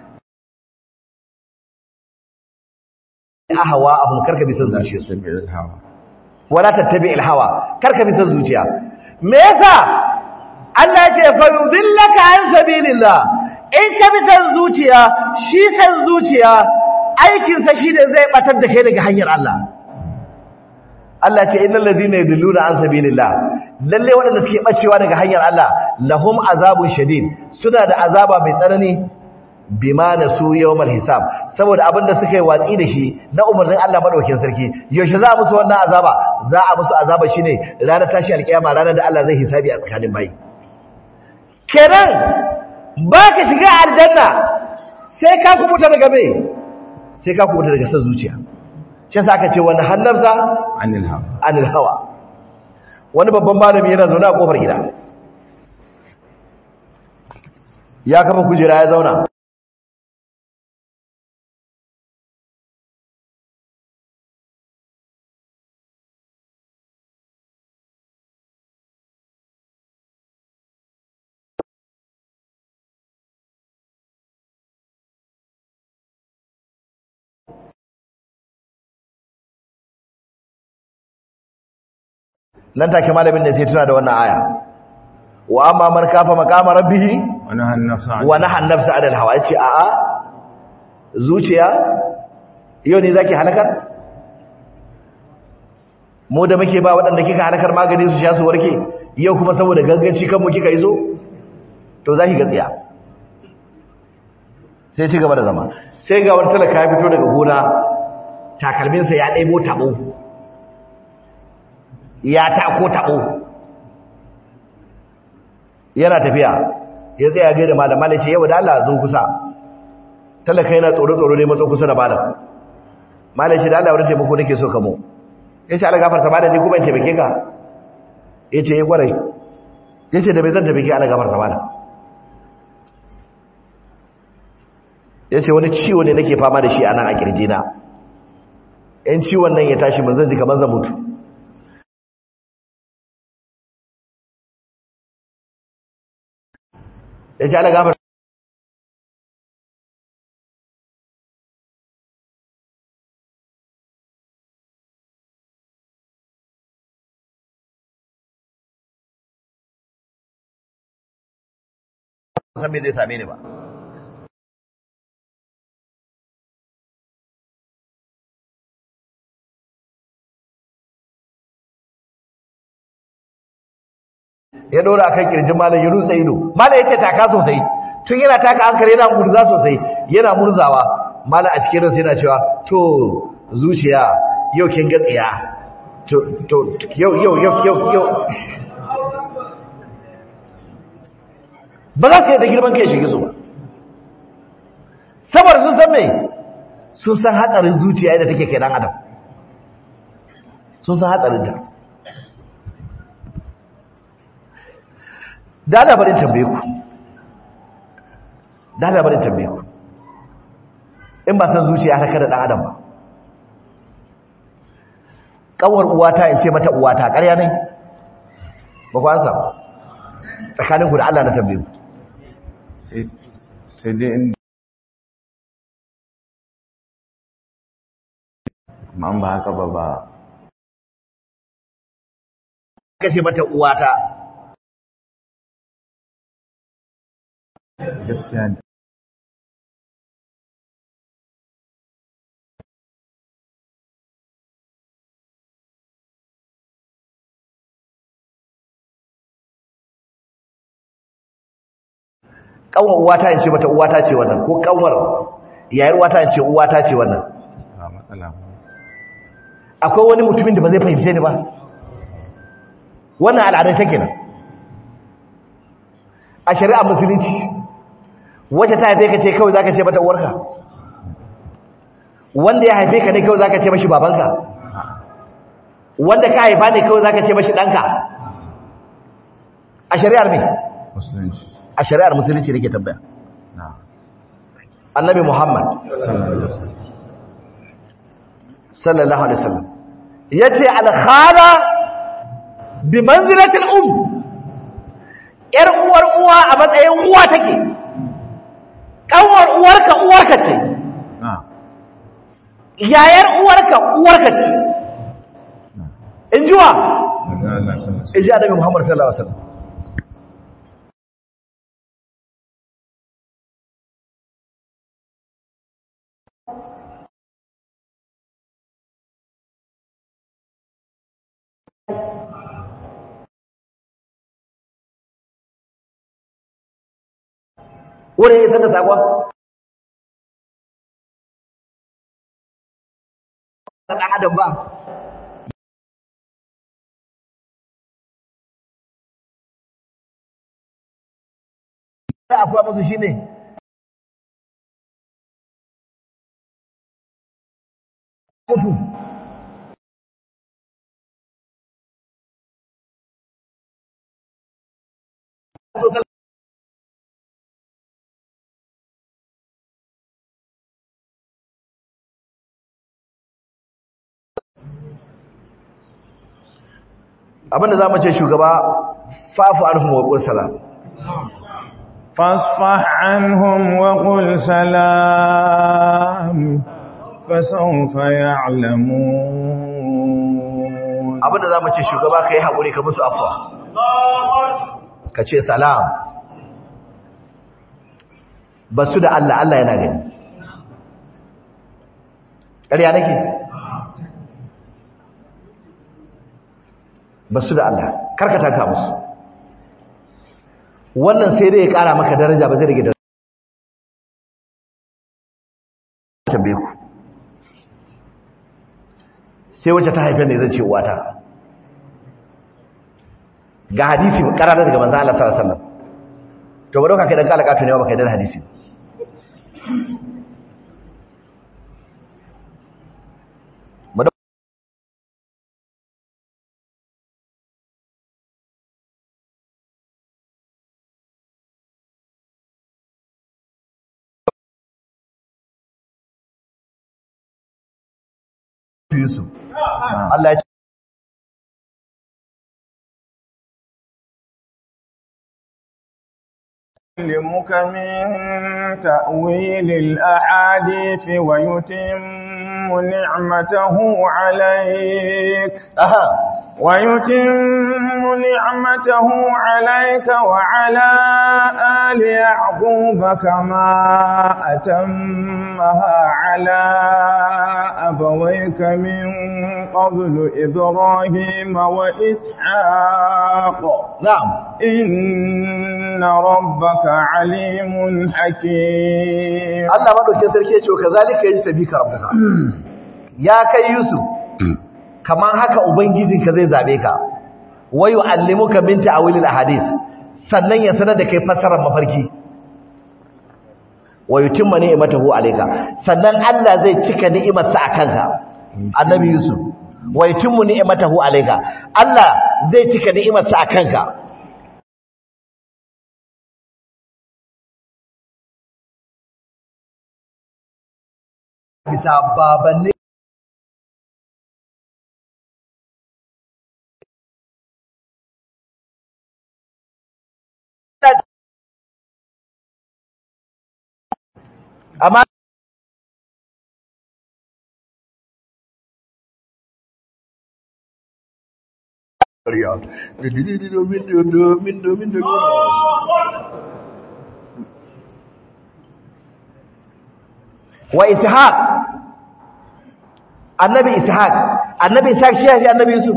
ahwa ahum karka bi san zuciya su wala tattabi al hawa karka bi san zuciya me yasa Allah ya ce fa yudillaka an sabilillah in ka bi san zuciya shi san zuciya aikin sa shine zai batar da kai daga hanyar Allah Allah ce innal ladina yadilluna an sabilillah lalle waɗanda suke bacewa daga hanyar Allah lahum azabun shadid suna da azaba mai tsanani bima nasu yawmal hisab saboda abinda suka yi watsi da shi na umarnin Allah madaukakin sarki yaushe za a musu wannan azaba za a musu azaba shine ranar tashi alkiyama ranar da Allah zai hisabi a tsakanin bayi kenan baka shiga aljanna sai ka kubuta daga me sai ka kubuta daga son zuciya shi yasa aka ce wani hannarsa anil hawa anil hawa wani babban malami yana zaune a kofar gida ya kafa kujera ya zauna nan take malamin da sai tuna da wannan aya wa amma man kafa maqama rabbih wani hannafsa wa nahan nafsa adal hawa yace a a zuciya yau ne zaki halakar mu da muke ba waɗanda kika halakar magani su sha su warke yau kuma saboda ganganci kanmu kika izo to zaki ga tsiya sai ci gaba da zama sai ga wani talaka ya fito daga gona takalminsa ya ɗaibo taɓo ya tako taɓo yana tafiya ya tsaya gaida malam malam ce yau da Allah zo kusa talaka yana tsoro tsoro ne matso kusa da malam malam ce da Allah wurin taimako nake so ka mu yace Allah gafarta malam ni kuma in taimake ka yace eh kwarai yace da bai zan taimake Allah gafarta malam yace wani ciwo ne nake fama da shi a nan a kirjina in ciwon nan ya tashi mun zan ji kamar zan mutu ya ce ala gafar san me zai same ni ba ya dora akan kirjin malam ya rutsa ido malam yace taka sosai tun yana taka hankali yana murza sosai yana murzawa malam a cikin ransa yana cewa to zuciya yau kin ga tsiya to to yau yau yau yau yau ba za su yi da girman kai shige su ba saboda sun san me sun san hatsarin zuciya yadda take kai dan adam sun san hatsarin ta da labarin tambaye ku da labarin tambaye ku in ba san zuciya ta kada dan adam ba kawar uwata in ce mata uwata ƙarya ne ba ku ansa ba tsakanin ku da Allah na tambaye ku sai dai in ma ba haka ba ba kashe mata uwata gaskiya ne kanwar uwata in ce mata uwata ce wannan ko kanwar yayar uwata in ce uwata ce wannan ba matsala ba akwai wani mutumin da ba zai fahimce ni ba wannan al'adun take nan a shari'a musulunci wacce ta haife ka ce kawai zaka ce mata uwarka wanda ya haife ka ne kawai zaka ce mashi babanka wanda ka haifa ne kawai zaka ce mashi ɗanka a shari'ar ne musulunci a shari'ar musulunci nake tambaya na annabi muhammad sallallahu alaihi wasallam sallallahu alaihi wasallam yace al-khala bi manzilati al-um yar uwar uwa a matsayin uwa take kanwar uwarka uwarka ce na yayar uwarka uwarka ce injuwa daga Allah sallallahu alaihi inji annabi muhammad sallallahu alaihi wasallam wurin ya sanda sakon ɗan adam ba da afuwa musu shi ne mutu abinda za mu ce shugaba fafu arhum wa qul salam فاصفح عنهم وقل سلام فسوف يعلمون abinda za mu ce shugaba ka yi haƙuri ka musu afuwa ka ce salam ba su da Allah Allah yana gani ƙarya nake ba su da Allah karkata ka musu wannan sai dai ya ƙara maka daraja ba zai rage daraja tambaye ku sai wacce ta haifar ne zai ce uwata ga hadisi karara daga manzo Allah sallallahu alaihi wasallam to ba dauka kai dan kalaka to ne ba kai da hadisi ba dau- Yusuf Allah ya ce يعلمك من تأويل الأحاديث ويتم نعمته عليك aha ويتم نعمته عليك وعلى آل يعقوب كما أتمها على أبويك من قبل إبراهيم وإسحاق na'am إن ربك عليم حكيم Allah madaukakin sarki ya ce kazalika yajtabika rabbuka ya kai Yusuf kaman haka ubangijinka zai zabe ka wa yu'allimuka min ta'wilil ahadith sannan ya sanar da kai fassarar mafarki wa yutimma ni'matahu alayka sannan Allah zai cika ni'imarsa akanka annabi Yusuf wa yutimmu ni'matahu alayka Allah zai cika ni'imarsa akanka bisa babanni amma wa ishaq annabi ishaq annabi ishaq shi ya annabi yusuf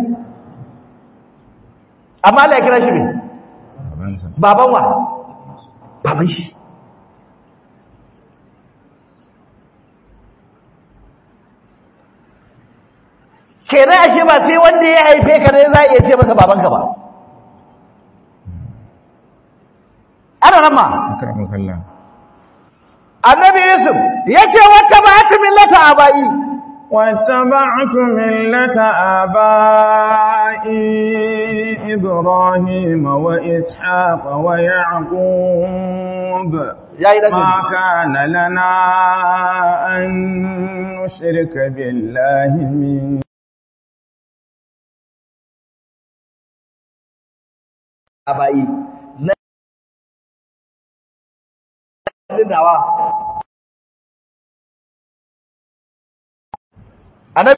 amma Allah ya kira shi ne baban wa baban shi kenan ashe ba sai wanda ya haife ka ne za a iya ce masa babanka ba ana nan ma akramakallah annabi yusuf ya ce wata ba ta millata abai واتبعت ملة آبائي إبراهيم وإسحاق ويعقوب ya yi ما daga كان لنا أن نشرك بالله من abai na nawa annabi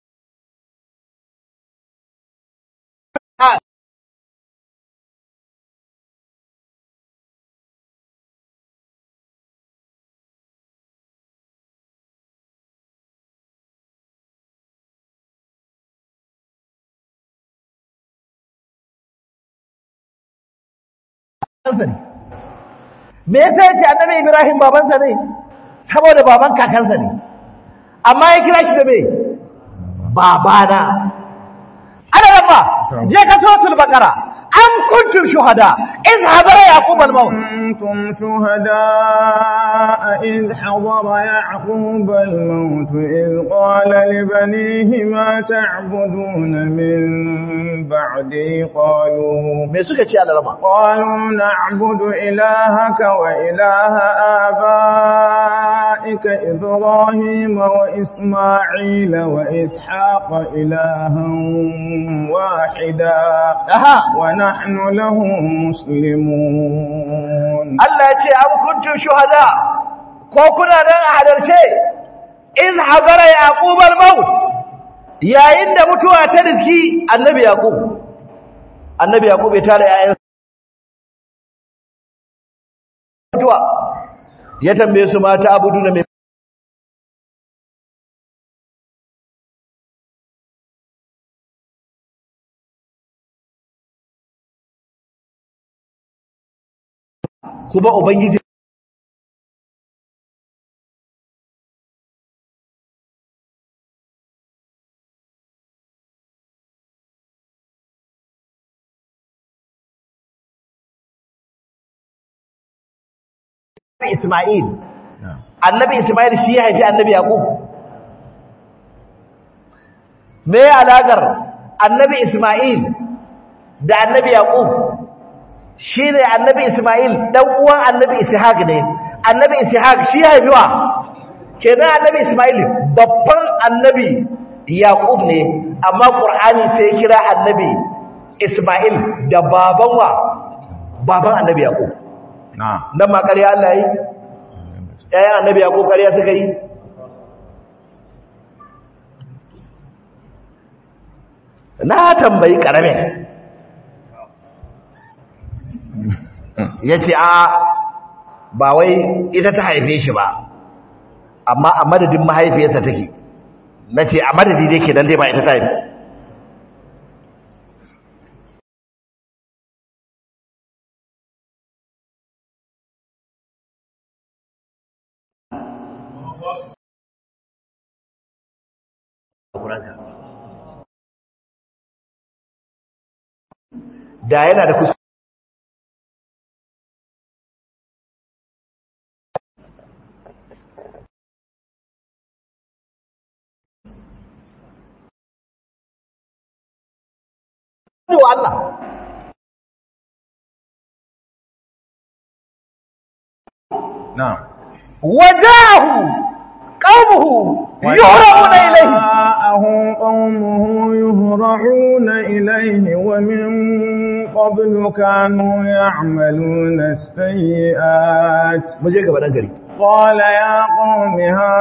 babansa ne me yasa yace annabi Ibrahim babansa ne saboda baban kakansa ne amma ya kira shi da me babana ana rabba je ka suratul baqara am kuntum shuhada in hadara yaqub al maut كنتم شهداء إذ حضر يعقوب الموت إذ قال لبنيه ما تعبدون من بعدي قالوا me suka ce Allah rama قالوا نعبد إلهك وإله آبائك إبراهيم وإسماعيل وإسحاق إلها واحدا aha ونحن له مسلمون Allah ya ce am kuntum shuhada ko kuna nan a halarce in hadara yaqub al maut yayin da mutuwa ta riski annabi yaqub annabi yaqub ya tare yayin mutuwa ya tambaye su mata abudu na mai kuma ubangiji Ismail annabi Ismail shi ya haifi annabi Yaqub me alaƙar annabi Ismail da annabi Yaqub shi ne annabi Ismail ɗan uwan annabi Ishaq ne annabi Ishaq shi ya haifi wa kenan annabi Ismail babban annabi Yaqub ne amma Qur'ani sai ya kira annabi Ismail da baban wa baban annabi Yaqub نعم nan ma ƙarya Allah yi ƴaƴan annabi Yaqub ƙarya suka yi na tambayi karamin ya ce a ba wai ita ta haife shi ba amma a madadin mahaifiyarsa take na ce a madadi dai ke don dai ba ita ta haife da yana da kusa wa Allah na'am wajahu qaumuhu yuhrabuna ilayhi وجاءه قومه يهرعون إليه ومن قبل كانوا يعملون السيئات muje gaba dan gari قال يا قوم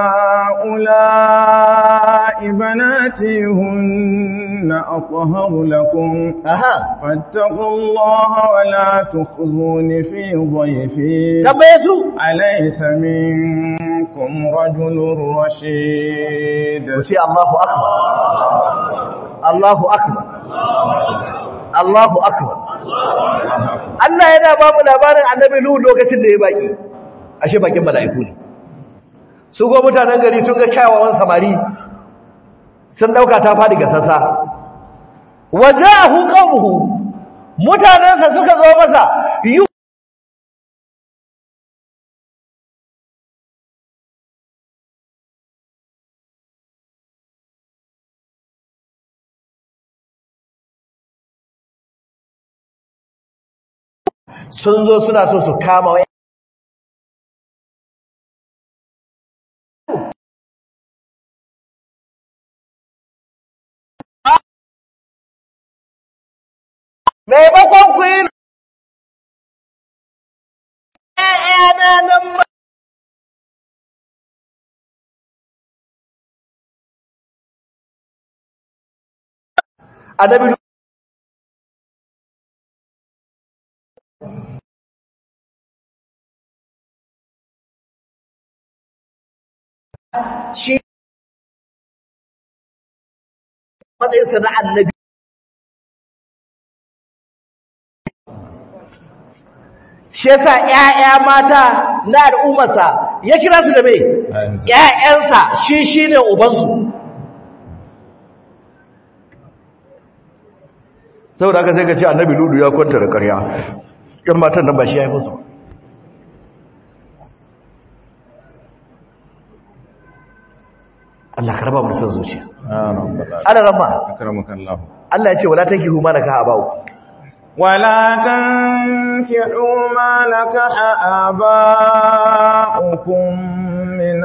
هؤلاء بناتي هن أطهر لكم aha فاتقوا الله ولا تخزون في ضيفي tambaye su أليس منكم رجل رشيد ku ce Allahu akbar Allahu akbar Allahu akbar Allah yana ba mu labarin annabi Nuhu lokacin da ya baki ashe bakin mala'iku ne su go mutanen gari sun ga kyawawan samari sun dauka ta fadi ga sassa wajahu qaumuhu mutanansa suka zo masa yu sun zo suna so su kama wa maimakon ku yi ‘ya'yana nan ma annabi shi matsayinsa na annabi shi yasa ƴaƴa mata na al'ummarsa ya kira su da me ƴaƴansa shi shine ubansu saboda haka sai ka ce annabi ludu ya kwanta da ƙarya ƴan matan nan ba shi ya yi musu ba Allah ka raba mu da son zuciya يا رب العالمين ana ramma أكرمك الله Allah ya ce wala tankihu ma nakaha ba'u ولا تنكحوا ما نكح آباؤكم من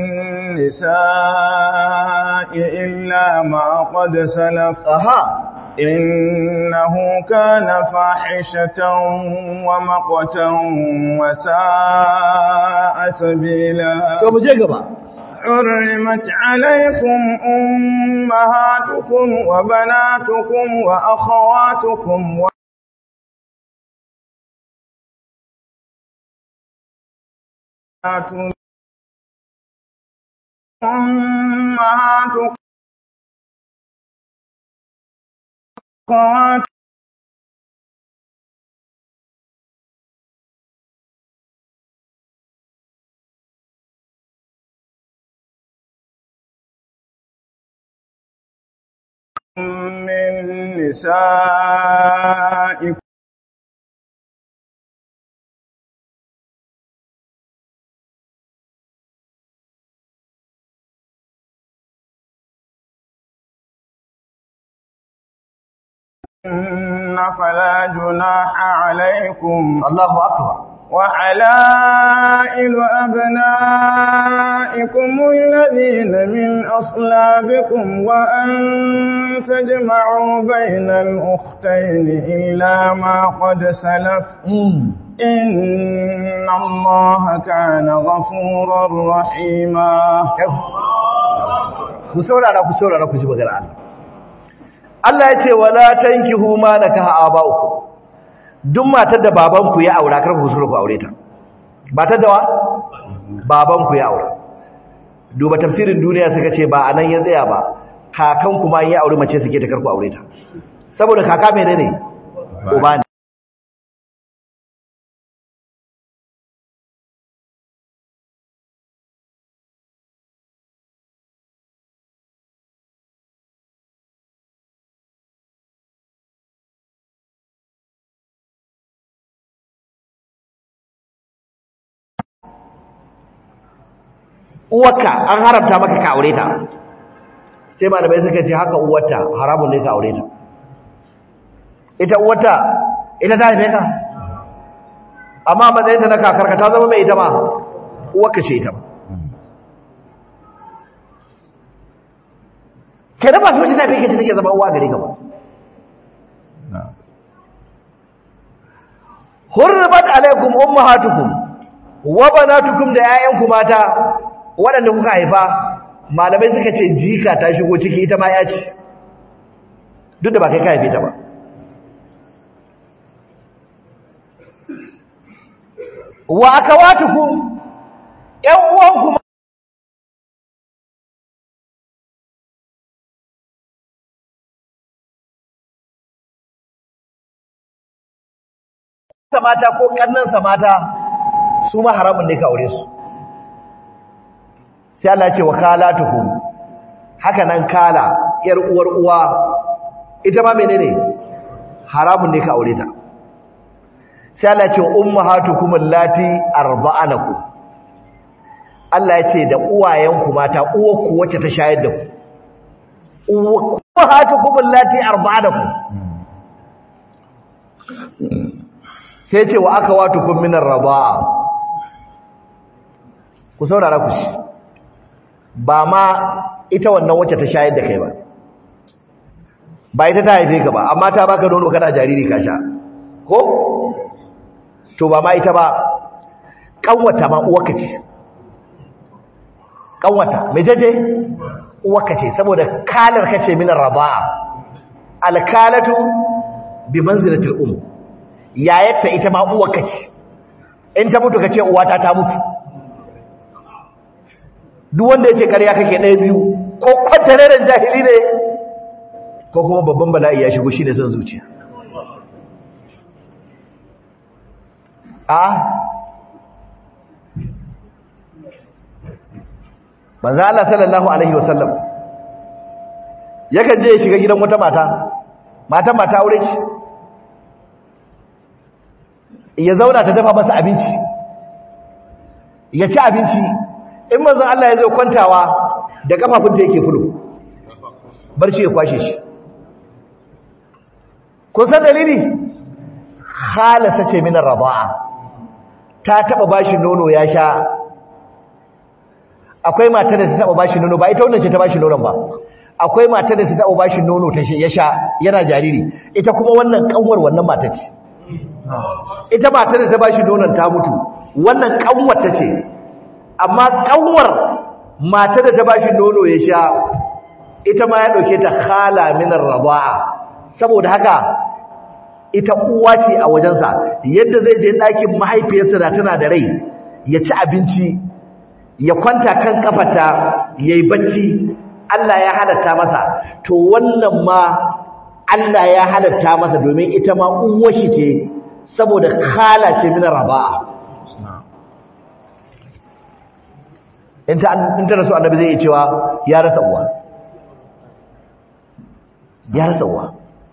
النساء إلا ما قد سلف aha إنه كان فاحشة ومقتا وساء سبيلا to mu je gaba حرمت عليكم أمهاتكم وبناتكم وأخواتكم و... أمهاتكم أخواتكم من نسائكم فلا جناح عليكم Allahu akbar وحلائل أبنائكم الذين من أصلابكم وأن تجمعوا بين الأختين إلا ما قد سلف إن الله كان غفورا رحيما ku saurara ku saurara ku ji magana Allah Allah ya ce wala tankihu ma nakaha aba'ukum duk matar da babanku ya aura kar ku ku aure ta matar da wa babanku ya aura duba tafsirin duniya suka ce ba anan ya tsaya ba kakan kuma ya aure mace suke ta kar ku aure ta saboda kaka menene uba ne uwarka an haramta maka ka aure ta sai malamai suka ce haka uwarta haramun ne ka aure ta ita uwarta ita ta haife ka amma matsayinta na kakarka ta zama mai ita ma uwarka ce ita ma ke da ba su wacce ta fi kace take zama uwa gare ka ba hurribat alaikum ummahatukum wa banatukum da 'ya'yanku mata waɗanda kuka haifa malamai suka ce jika ta shigo ciki ita ma ya ce duk da ba kai ka haife ta ba wa akawatukum ƴan uwanku mata ko kannansa mata su ma haramun ne ka aure su sai Allah ce wa kalatukum haka nan kala yar uwar uwa ita ma menene haramun ne ka aure ta sai Allah ce ummahatukum allati arba'anakum Allah ya ce da uwayenku mata uwarku wacce ta shayar da ku ummahatukum allati arba'anakum sai ce wa akawatukum minar raba'a ku saurara ku shi ba ma ita wannan wacce ta shayar da kai ba ba ita ta haife ka ba amma ta baka nono kana jariri ka sha ko to ba ma ita ba kanwata ma uwarka ce kanwata me jeje uwarka ce saboda kalar ka ce min raba'a alkalatu bi manzilatil um yayatta ita ma uwarka ce in ta mutu ka ce uwata ta mutu duk wanda ya ce ƙarya kake ɗaya biyu ko kwantareren jahili ne ko kuma babban bala'i ya shigo shi ne son zuciya a manzo Allah sallallahu alaihi wasallam yakan je ya shiga gidan wata mata mata mata aure shi ya zauna ta dafa masa abinci ya ci abinci in manzon Allah ya zo kwantawa da kafafunta yake fulo barci ya kwashe shi kun san dalili khalasa ce min radaa ta taba bashi nono ya sha akwai matar da ta taba bashi nono ba ita wannan ce ta bashi nonon ba akwai matar da ta taba bashi nono ta ya sha yana jariri ita kuma wannan kanwar wannan mata ce ita matar da ta bashi nonon ta mutu wannan kanwar ta ce amma kanwar mata da ta bashi nono ya sha ita ma ya dauke ta khala min ar-radaa saboda haka ita uwa ce a wajensa yadda zai je ɗakin mahaifiyarsa da tana da rai ya ci abinci ya kwanta kan kafata yayi bacci Allah ya halatta masa to wannan ma Allah ya halatta masa domin ita ma uwar shi ce saboda khala ce min ar-radaa in ta rasu annabi zai iya cewa ya rasa uwa ya rasa uwa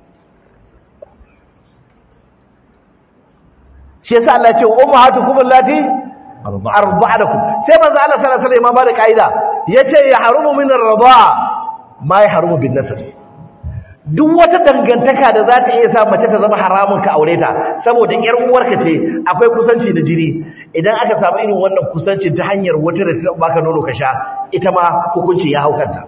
shi yasa Allah ya ce ummahatukum allati arba'anakum sai manzo Allah sallallahu alaihi wasallam ba da kaida yace ya harumu min ar-ridaa ma ya harumu bin nasab duk wata dangantaka da za ta iya sa mace ta zama haramun ka aure ta saboda yar uwarka ce akwai kusanci da jini idan aka samu irin wannan kusanci ta hanyar wata da ta baka nono ka sha ita ma hukunci ya haukanta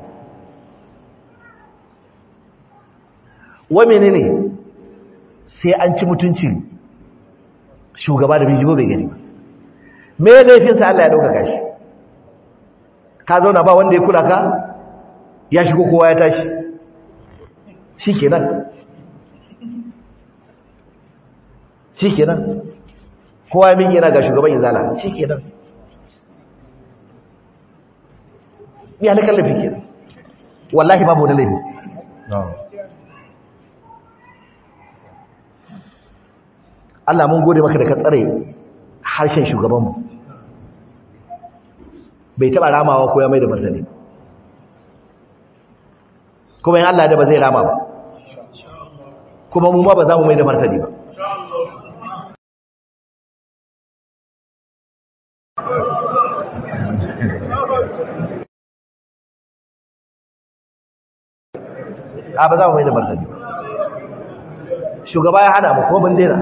wa menene sai an ci mutuncin shugaba da bijigo bai gani me laifin sa Allah ya dauka gashi ka zauna ba wanda ya kula ka ya shigo kowa ya tashi shi kenan shi kenan kowa ya miƙe yana ga shugaban izala shi kenan ya na kallafi kenan wallahi babu wani laifi Allah mun gode maka da ka tsare harshen shugabanmu bai taɓa ramawa ko ya mai da martani kuma yin Allah da ba zai rama ba kuma mu ma ba za mu mai da martani ba a ba za mu mai da martani ba shugaba ya hana mu kuma ban daina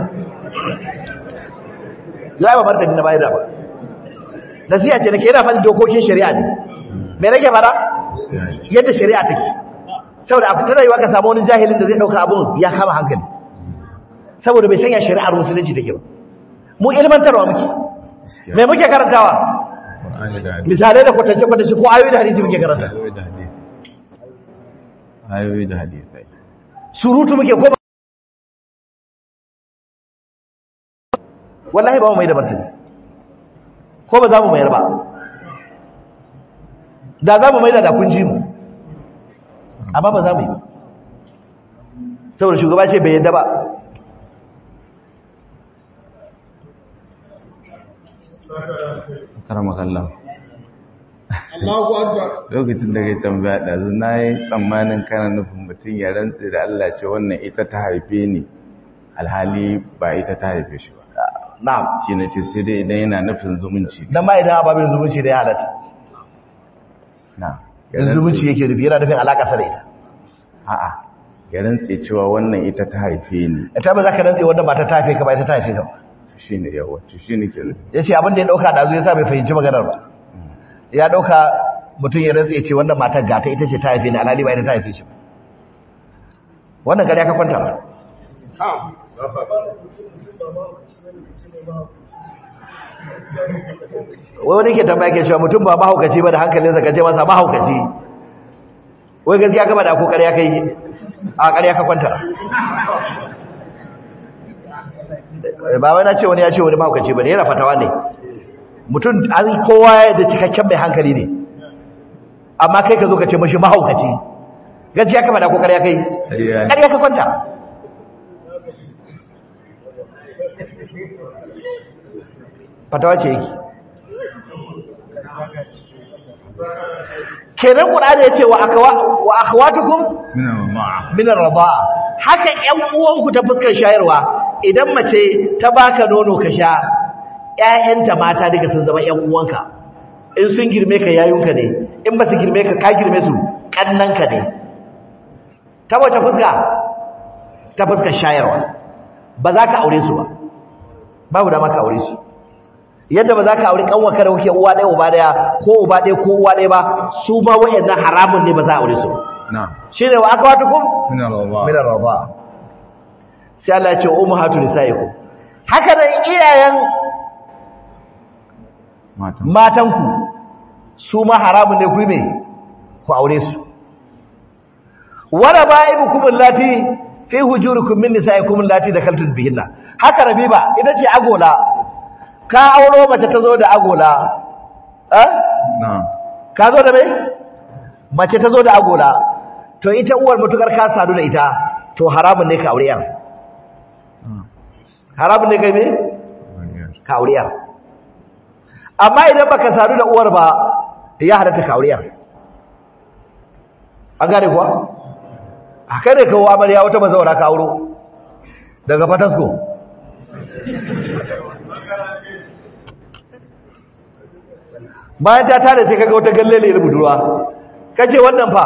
ya yi ba martani na bayar da ba nasiya ce nake yana fadi dokokin shari'a ne me nake fara yadda shari'a take saboda a fitar rayuwa ka samu wani jahilin da zai dauka abun ya kama hankali saboda bai sanya shari'ar musulunci take ba mu ilmantarwa muke me muke karantawa misalai da kwatance kwatance ko ayoyi da hadisi muke karanta ayoyi da hadisai surutu muke ko wallahi ba mu mai da martani ko ba za mu mayar ba da za mu mai da kun ji mu amma ba za mu yi ba saboda shugaba ce bai yadda ba karama kallon lokacin da kai tambaya ɗazu na yi tsammanin kana nufin mutum ya rantse da Allah ce wannan ita ta haife ni alhali ba ita ta haife shi ba na'am shi na ce sai dai idan yana nufin zumunci dan ma idan ababin zumunci da ya halatta na in zumunci yake nufi yana nufin alaƙa sa da ita a'a ya rantse cewa wannan ita ta haife ni ita ba za ka rantse wannan ba ta tafe ka ba ita ta haife ka ba shi ne yawa shi ne ke nufi ya ce abin da ya ɗauka ɗazu ya sa bai fahimci maganar ba ya ɗauka mutum ya rantse ce wannan matar gata ita ce ta haife ni alhali ba ita ta haife shi ba wannan gari ka kwanta ba wai wani ke tambaya ke cewa mutum ba mahaukaci ba da hankalinsa ka ce masa mahaukaci wai gaskiya gaba da ko ƙarya kai a ƙarya ka kwanta ba wai na ce wani ya ce wani mahaukaci ba ne yana fatawa ne mutum an kowa ya da cikakken mai hankali ne amma kai ka zo ka ce mashi mahaukaci gaskiya ka faɗa ko ƙarya kai ƙarya ka kwanta fatawa ce yake kenan qur'ani yace wa akwa wa akhwatukum min ar-rida'a haka ƴan uwanku ta fuskar shayarwa idan mace ta baka nono ka sha ƴaƴanta mata daga sun zama ƴan uwanka in sun girme ka yayunka ne in ba su girme ka ka girme su kannanka ne ta wace fuska ta fuskar shayarwa ba za ka aure su ba babu da maka aure su yadda ba za ka aure kanwanka da kuke uwa ɗaya uba ɗaya ko uba ɗaya ko uwa ɗaya ba su ma wayannan haramun ne ba za a aure su na'am shine wa akwatukum min al-Allah min ar-rida sai Allah ya ce ummahatu nisaikum haka nan iyayen matan matanku su ma haramun ne ku yi me ku aure su wala ba'ibukum allati fi hujurikum min nisaikum allati dakaltum bihinna haka rabiba ita ce agola ka auro mace ta zo da agola eh na'am ka zo da mai mace ta zo da agola to ita uwar mutukar ka sadu da ita to haramun ne ka aure yar haramun ne kai me ka aure yar amma idan baka sadu da uwar ba ya halatta ka aure yar an gane kuwa haka ne kawo amarya wata mazaura ka auro daga fatasko bayan ta tare sai kaga wata gallele da budurwa kace wannan fa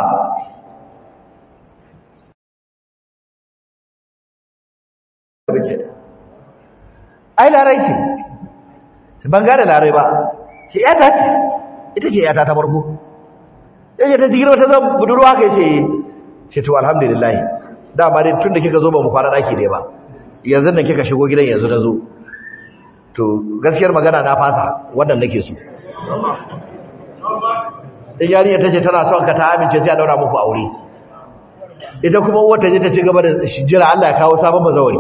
ai larai ce ban gane larai ba ce yata ce ita ce yata ta farko yace ta jigiro ta zan budurwa kai ce ce to alhamdulillah dama dai tunda kika zo ba mu kwana daki ne ba yanzu nan kika shigo gidan yanzu na zo to gaskiyar magana na fasa wannan nake so in yarinya tace tana son ka ta amince sai a daura muku aure ita kuma uwar ta je ta ci gaba da jira Allah ya kawo sabon bazawari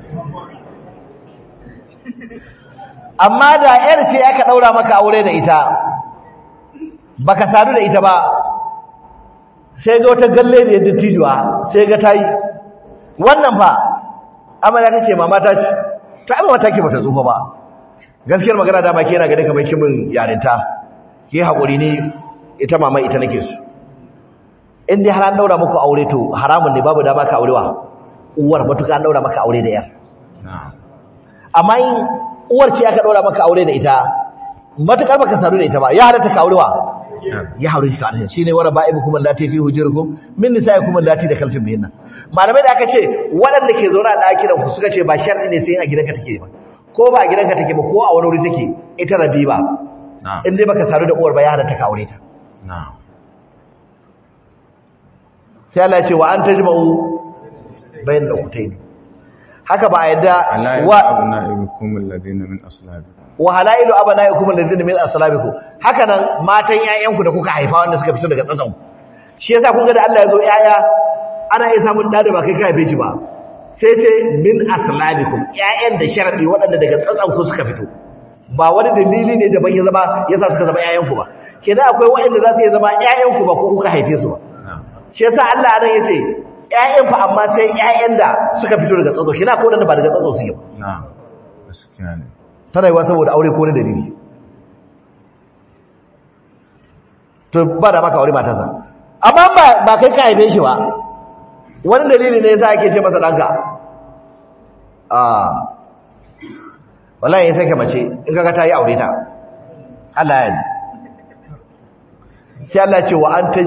amma da yar ce aka daura maka aure da ita baka sadu da ita ba sai ga wata galle ne da tijuwa sai ga tayi wannan fa amana kace mama ta ce ta amma ta ke bata tsufa ba gaskiyar magana da baki yana ga kamar kimin yarinta ke hakuri ne ita mama ita nake su in dai har an daura muku aure to haramun ne babu dama ka aurewa uwar matuka an daura maka aure da yar amma in uwar ce aka daura maka aure da ita matukar baka sadu da ita ba ya halatta ka aurewa ya haure shi ka alhin shine wara ba'ibukum allati fi hujurikum min nisaikum allati dakaltum bihinna malamai da aka ce waɗanda ke zaune a ɗakinan ku suka ce ba sharɗi ne sai a gidanka take ba ko ba a gidanka take ba ko a wani wuri take ita rabi ba in dai baka sadu da uwar ba ya halatta ka aure ta sai Allah ya ce wa an tajma'u bayan da kutai ne haka ba a yadda wa abna'ikum alladhina min aslabikum wa halailu abna'ikum alladhina min aslabikum haka nan matan ƴaƴanku da kuka haifa wanda suka fito daga tsatsan shi yasa kun ga da Allah ya zo ƴaƴa ana iya samun da da ba kai ka haife shi ba sai ce min aslabikum ƴaƴan da sharadi waɗanda daga tsatsan ku suka fito ba wani dalili ne da ban ya zama yasa suka zama ƴaƴanku ba kenan akwai waɗanda za su iya zama ƴaƴanku ba ko kuka haife su ba shi yasa Allah anan yace ƴaƴan fa amma sai ƴaƴan da suka fito daga tsatso kina ko da ba daga tsatso suke ba na'am gaskiya ne ta rayuwa saboda aure ko na dalili to ba da maka aure matarsa amma ba ba kai ka haife shi ba wani dalili ne yasa ake ce masa danka a wallahi sai ka mace in kaga ta yi aure ta Allah ya sai Allah ya ce wa anta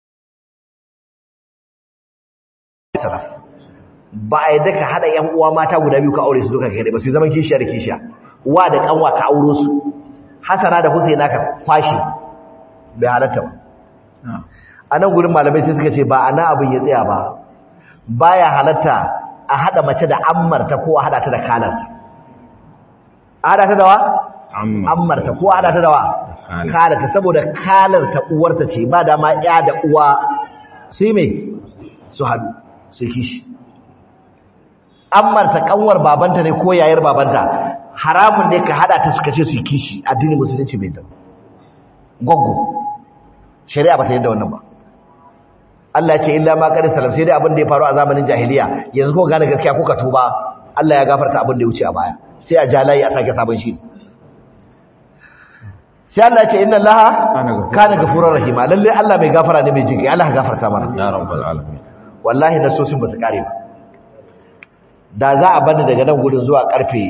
sarraf ba a yadda ka haɗa ‘yan uwa mata guda biyu ka aure su duka kai ba su zaman kishiya da kishiya wa da kanwa ka auro su hasana da husaina ka kwashe bai halatta ba a nan gurin malamai sai suka ce ba a na abin ya tsaya ba baya halatta a haɗa mace da ammarta ko a haɗa ta da kalarta a haɗa ta da wa? ammarta ko a haɗa ta da wa? kalarta saboda kalarta uwarta ce ba dama ya da uwa sai mai su haɗu sai kishi ammarta kanwar babanta ne ko yayar babanta haramun ne ka hada ta suka ce su yi kishi addinin musulunci bai da goggo shari'a ba ta yadda wannan ba Allah ce illa ma qad salam sai dai abin da ya faru a zamanin jahiliya yanzu ko gane gaskiya ko ka tuba Allah ya gafarta abin da ya wuce a baya sai a jalayi a sake sabon shi sai Allah ce inna Allah kana gafurur rahima lalle Allah mai gafara ne mai jinkai Allah ya gafarta mana ya rabbal alamin wallahi nasosin ba su kare ba da za a bani daga nan gudun zuwa karfe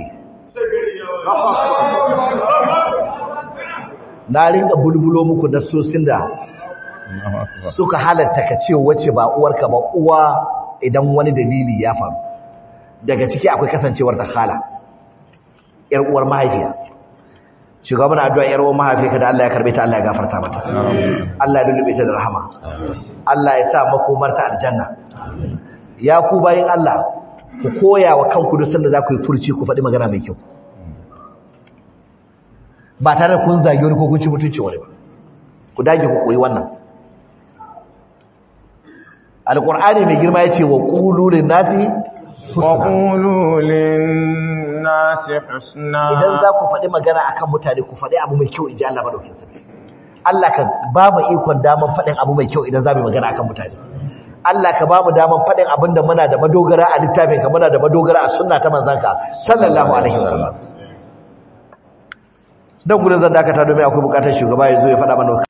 na ringa bulbulo muku nasosin da suka halatta ka ce wacce ba uwarka ba uwa idan wani dalili ya faru daga ciki akwai kasancewar ta hala yar uwar mahaifiya shugaban addu'a yar uwar mahaifiya da Allah ya karbe ta Allah ya gafarta mata Allah ya dulube ta da rahama Allah ya sa makomarta aljanna ya ku bayin Allah ku koya wa kanku duk sanda za ku yi furci ku faɗi magana mai kyau ba tare da kun zagi wani ko kun ci mutunci wani ba ku dage ku koyi wannan alqur'ani mai girma yace wa qulu lin nasi wa qulu lin nasi husna idan za ku faɗi magana akan mutane ku faɗi abu mai kyau inji Allah madaukakin sarki Allah ka ba mu ikon daman faɗin abu mai kyau idan za mu yi magana akan mutane Allah ka ba mu daman faɗin abinda muna da madogara a littafinka muna da madogara a sunna ta manzanka sallallahu alaihi wasallam dan gudun zan dakata domin akwai bukatar shugaba ya zo ya faɗa mana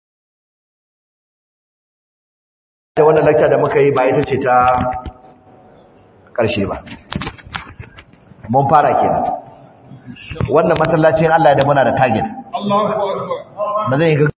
ta wannan lecture da muka yi ba ita ce ta ƙarshe ba mun fara kenan wannan masallacin Allah ya da muna da target Allahu akbar ba zan yi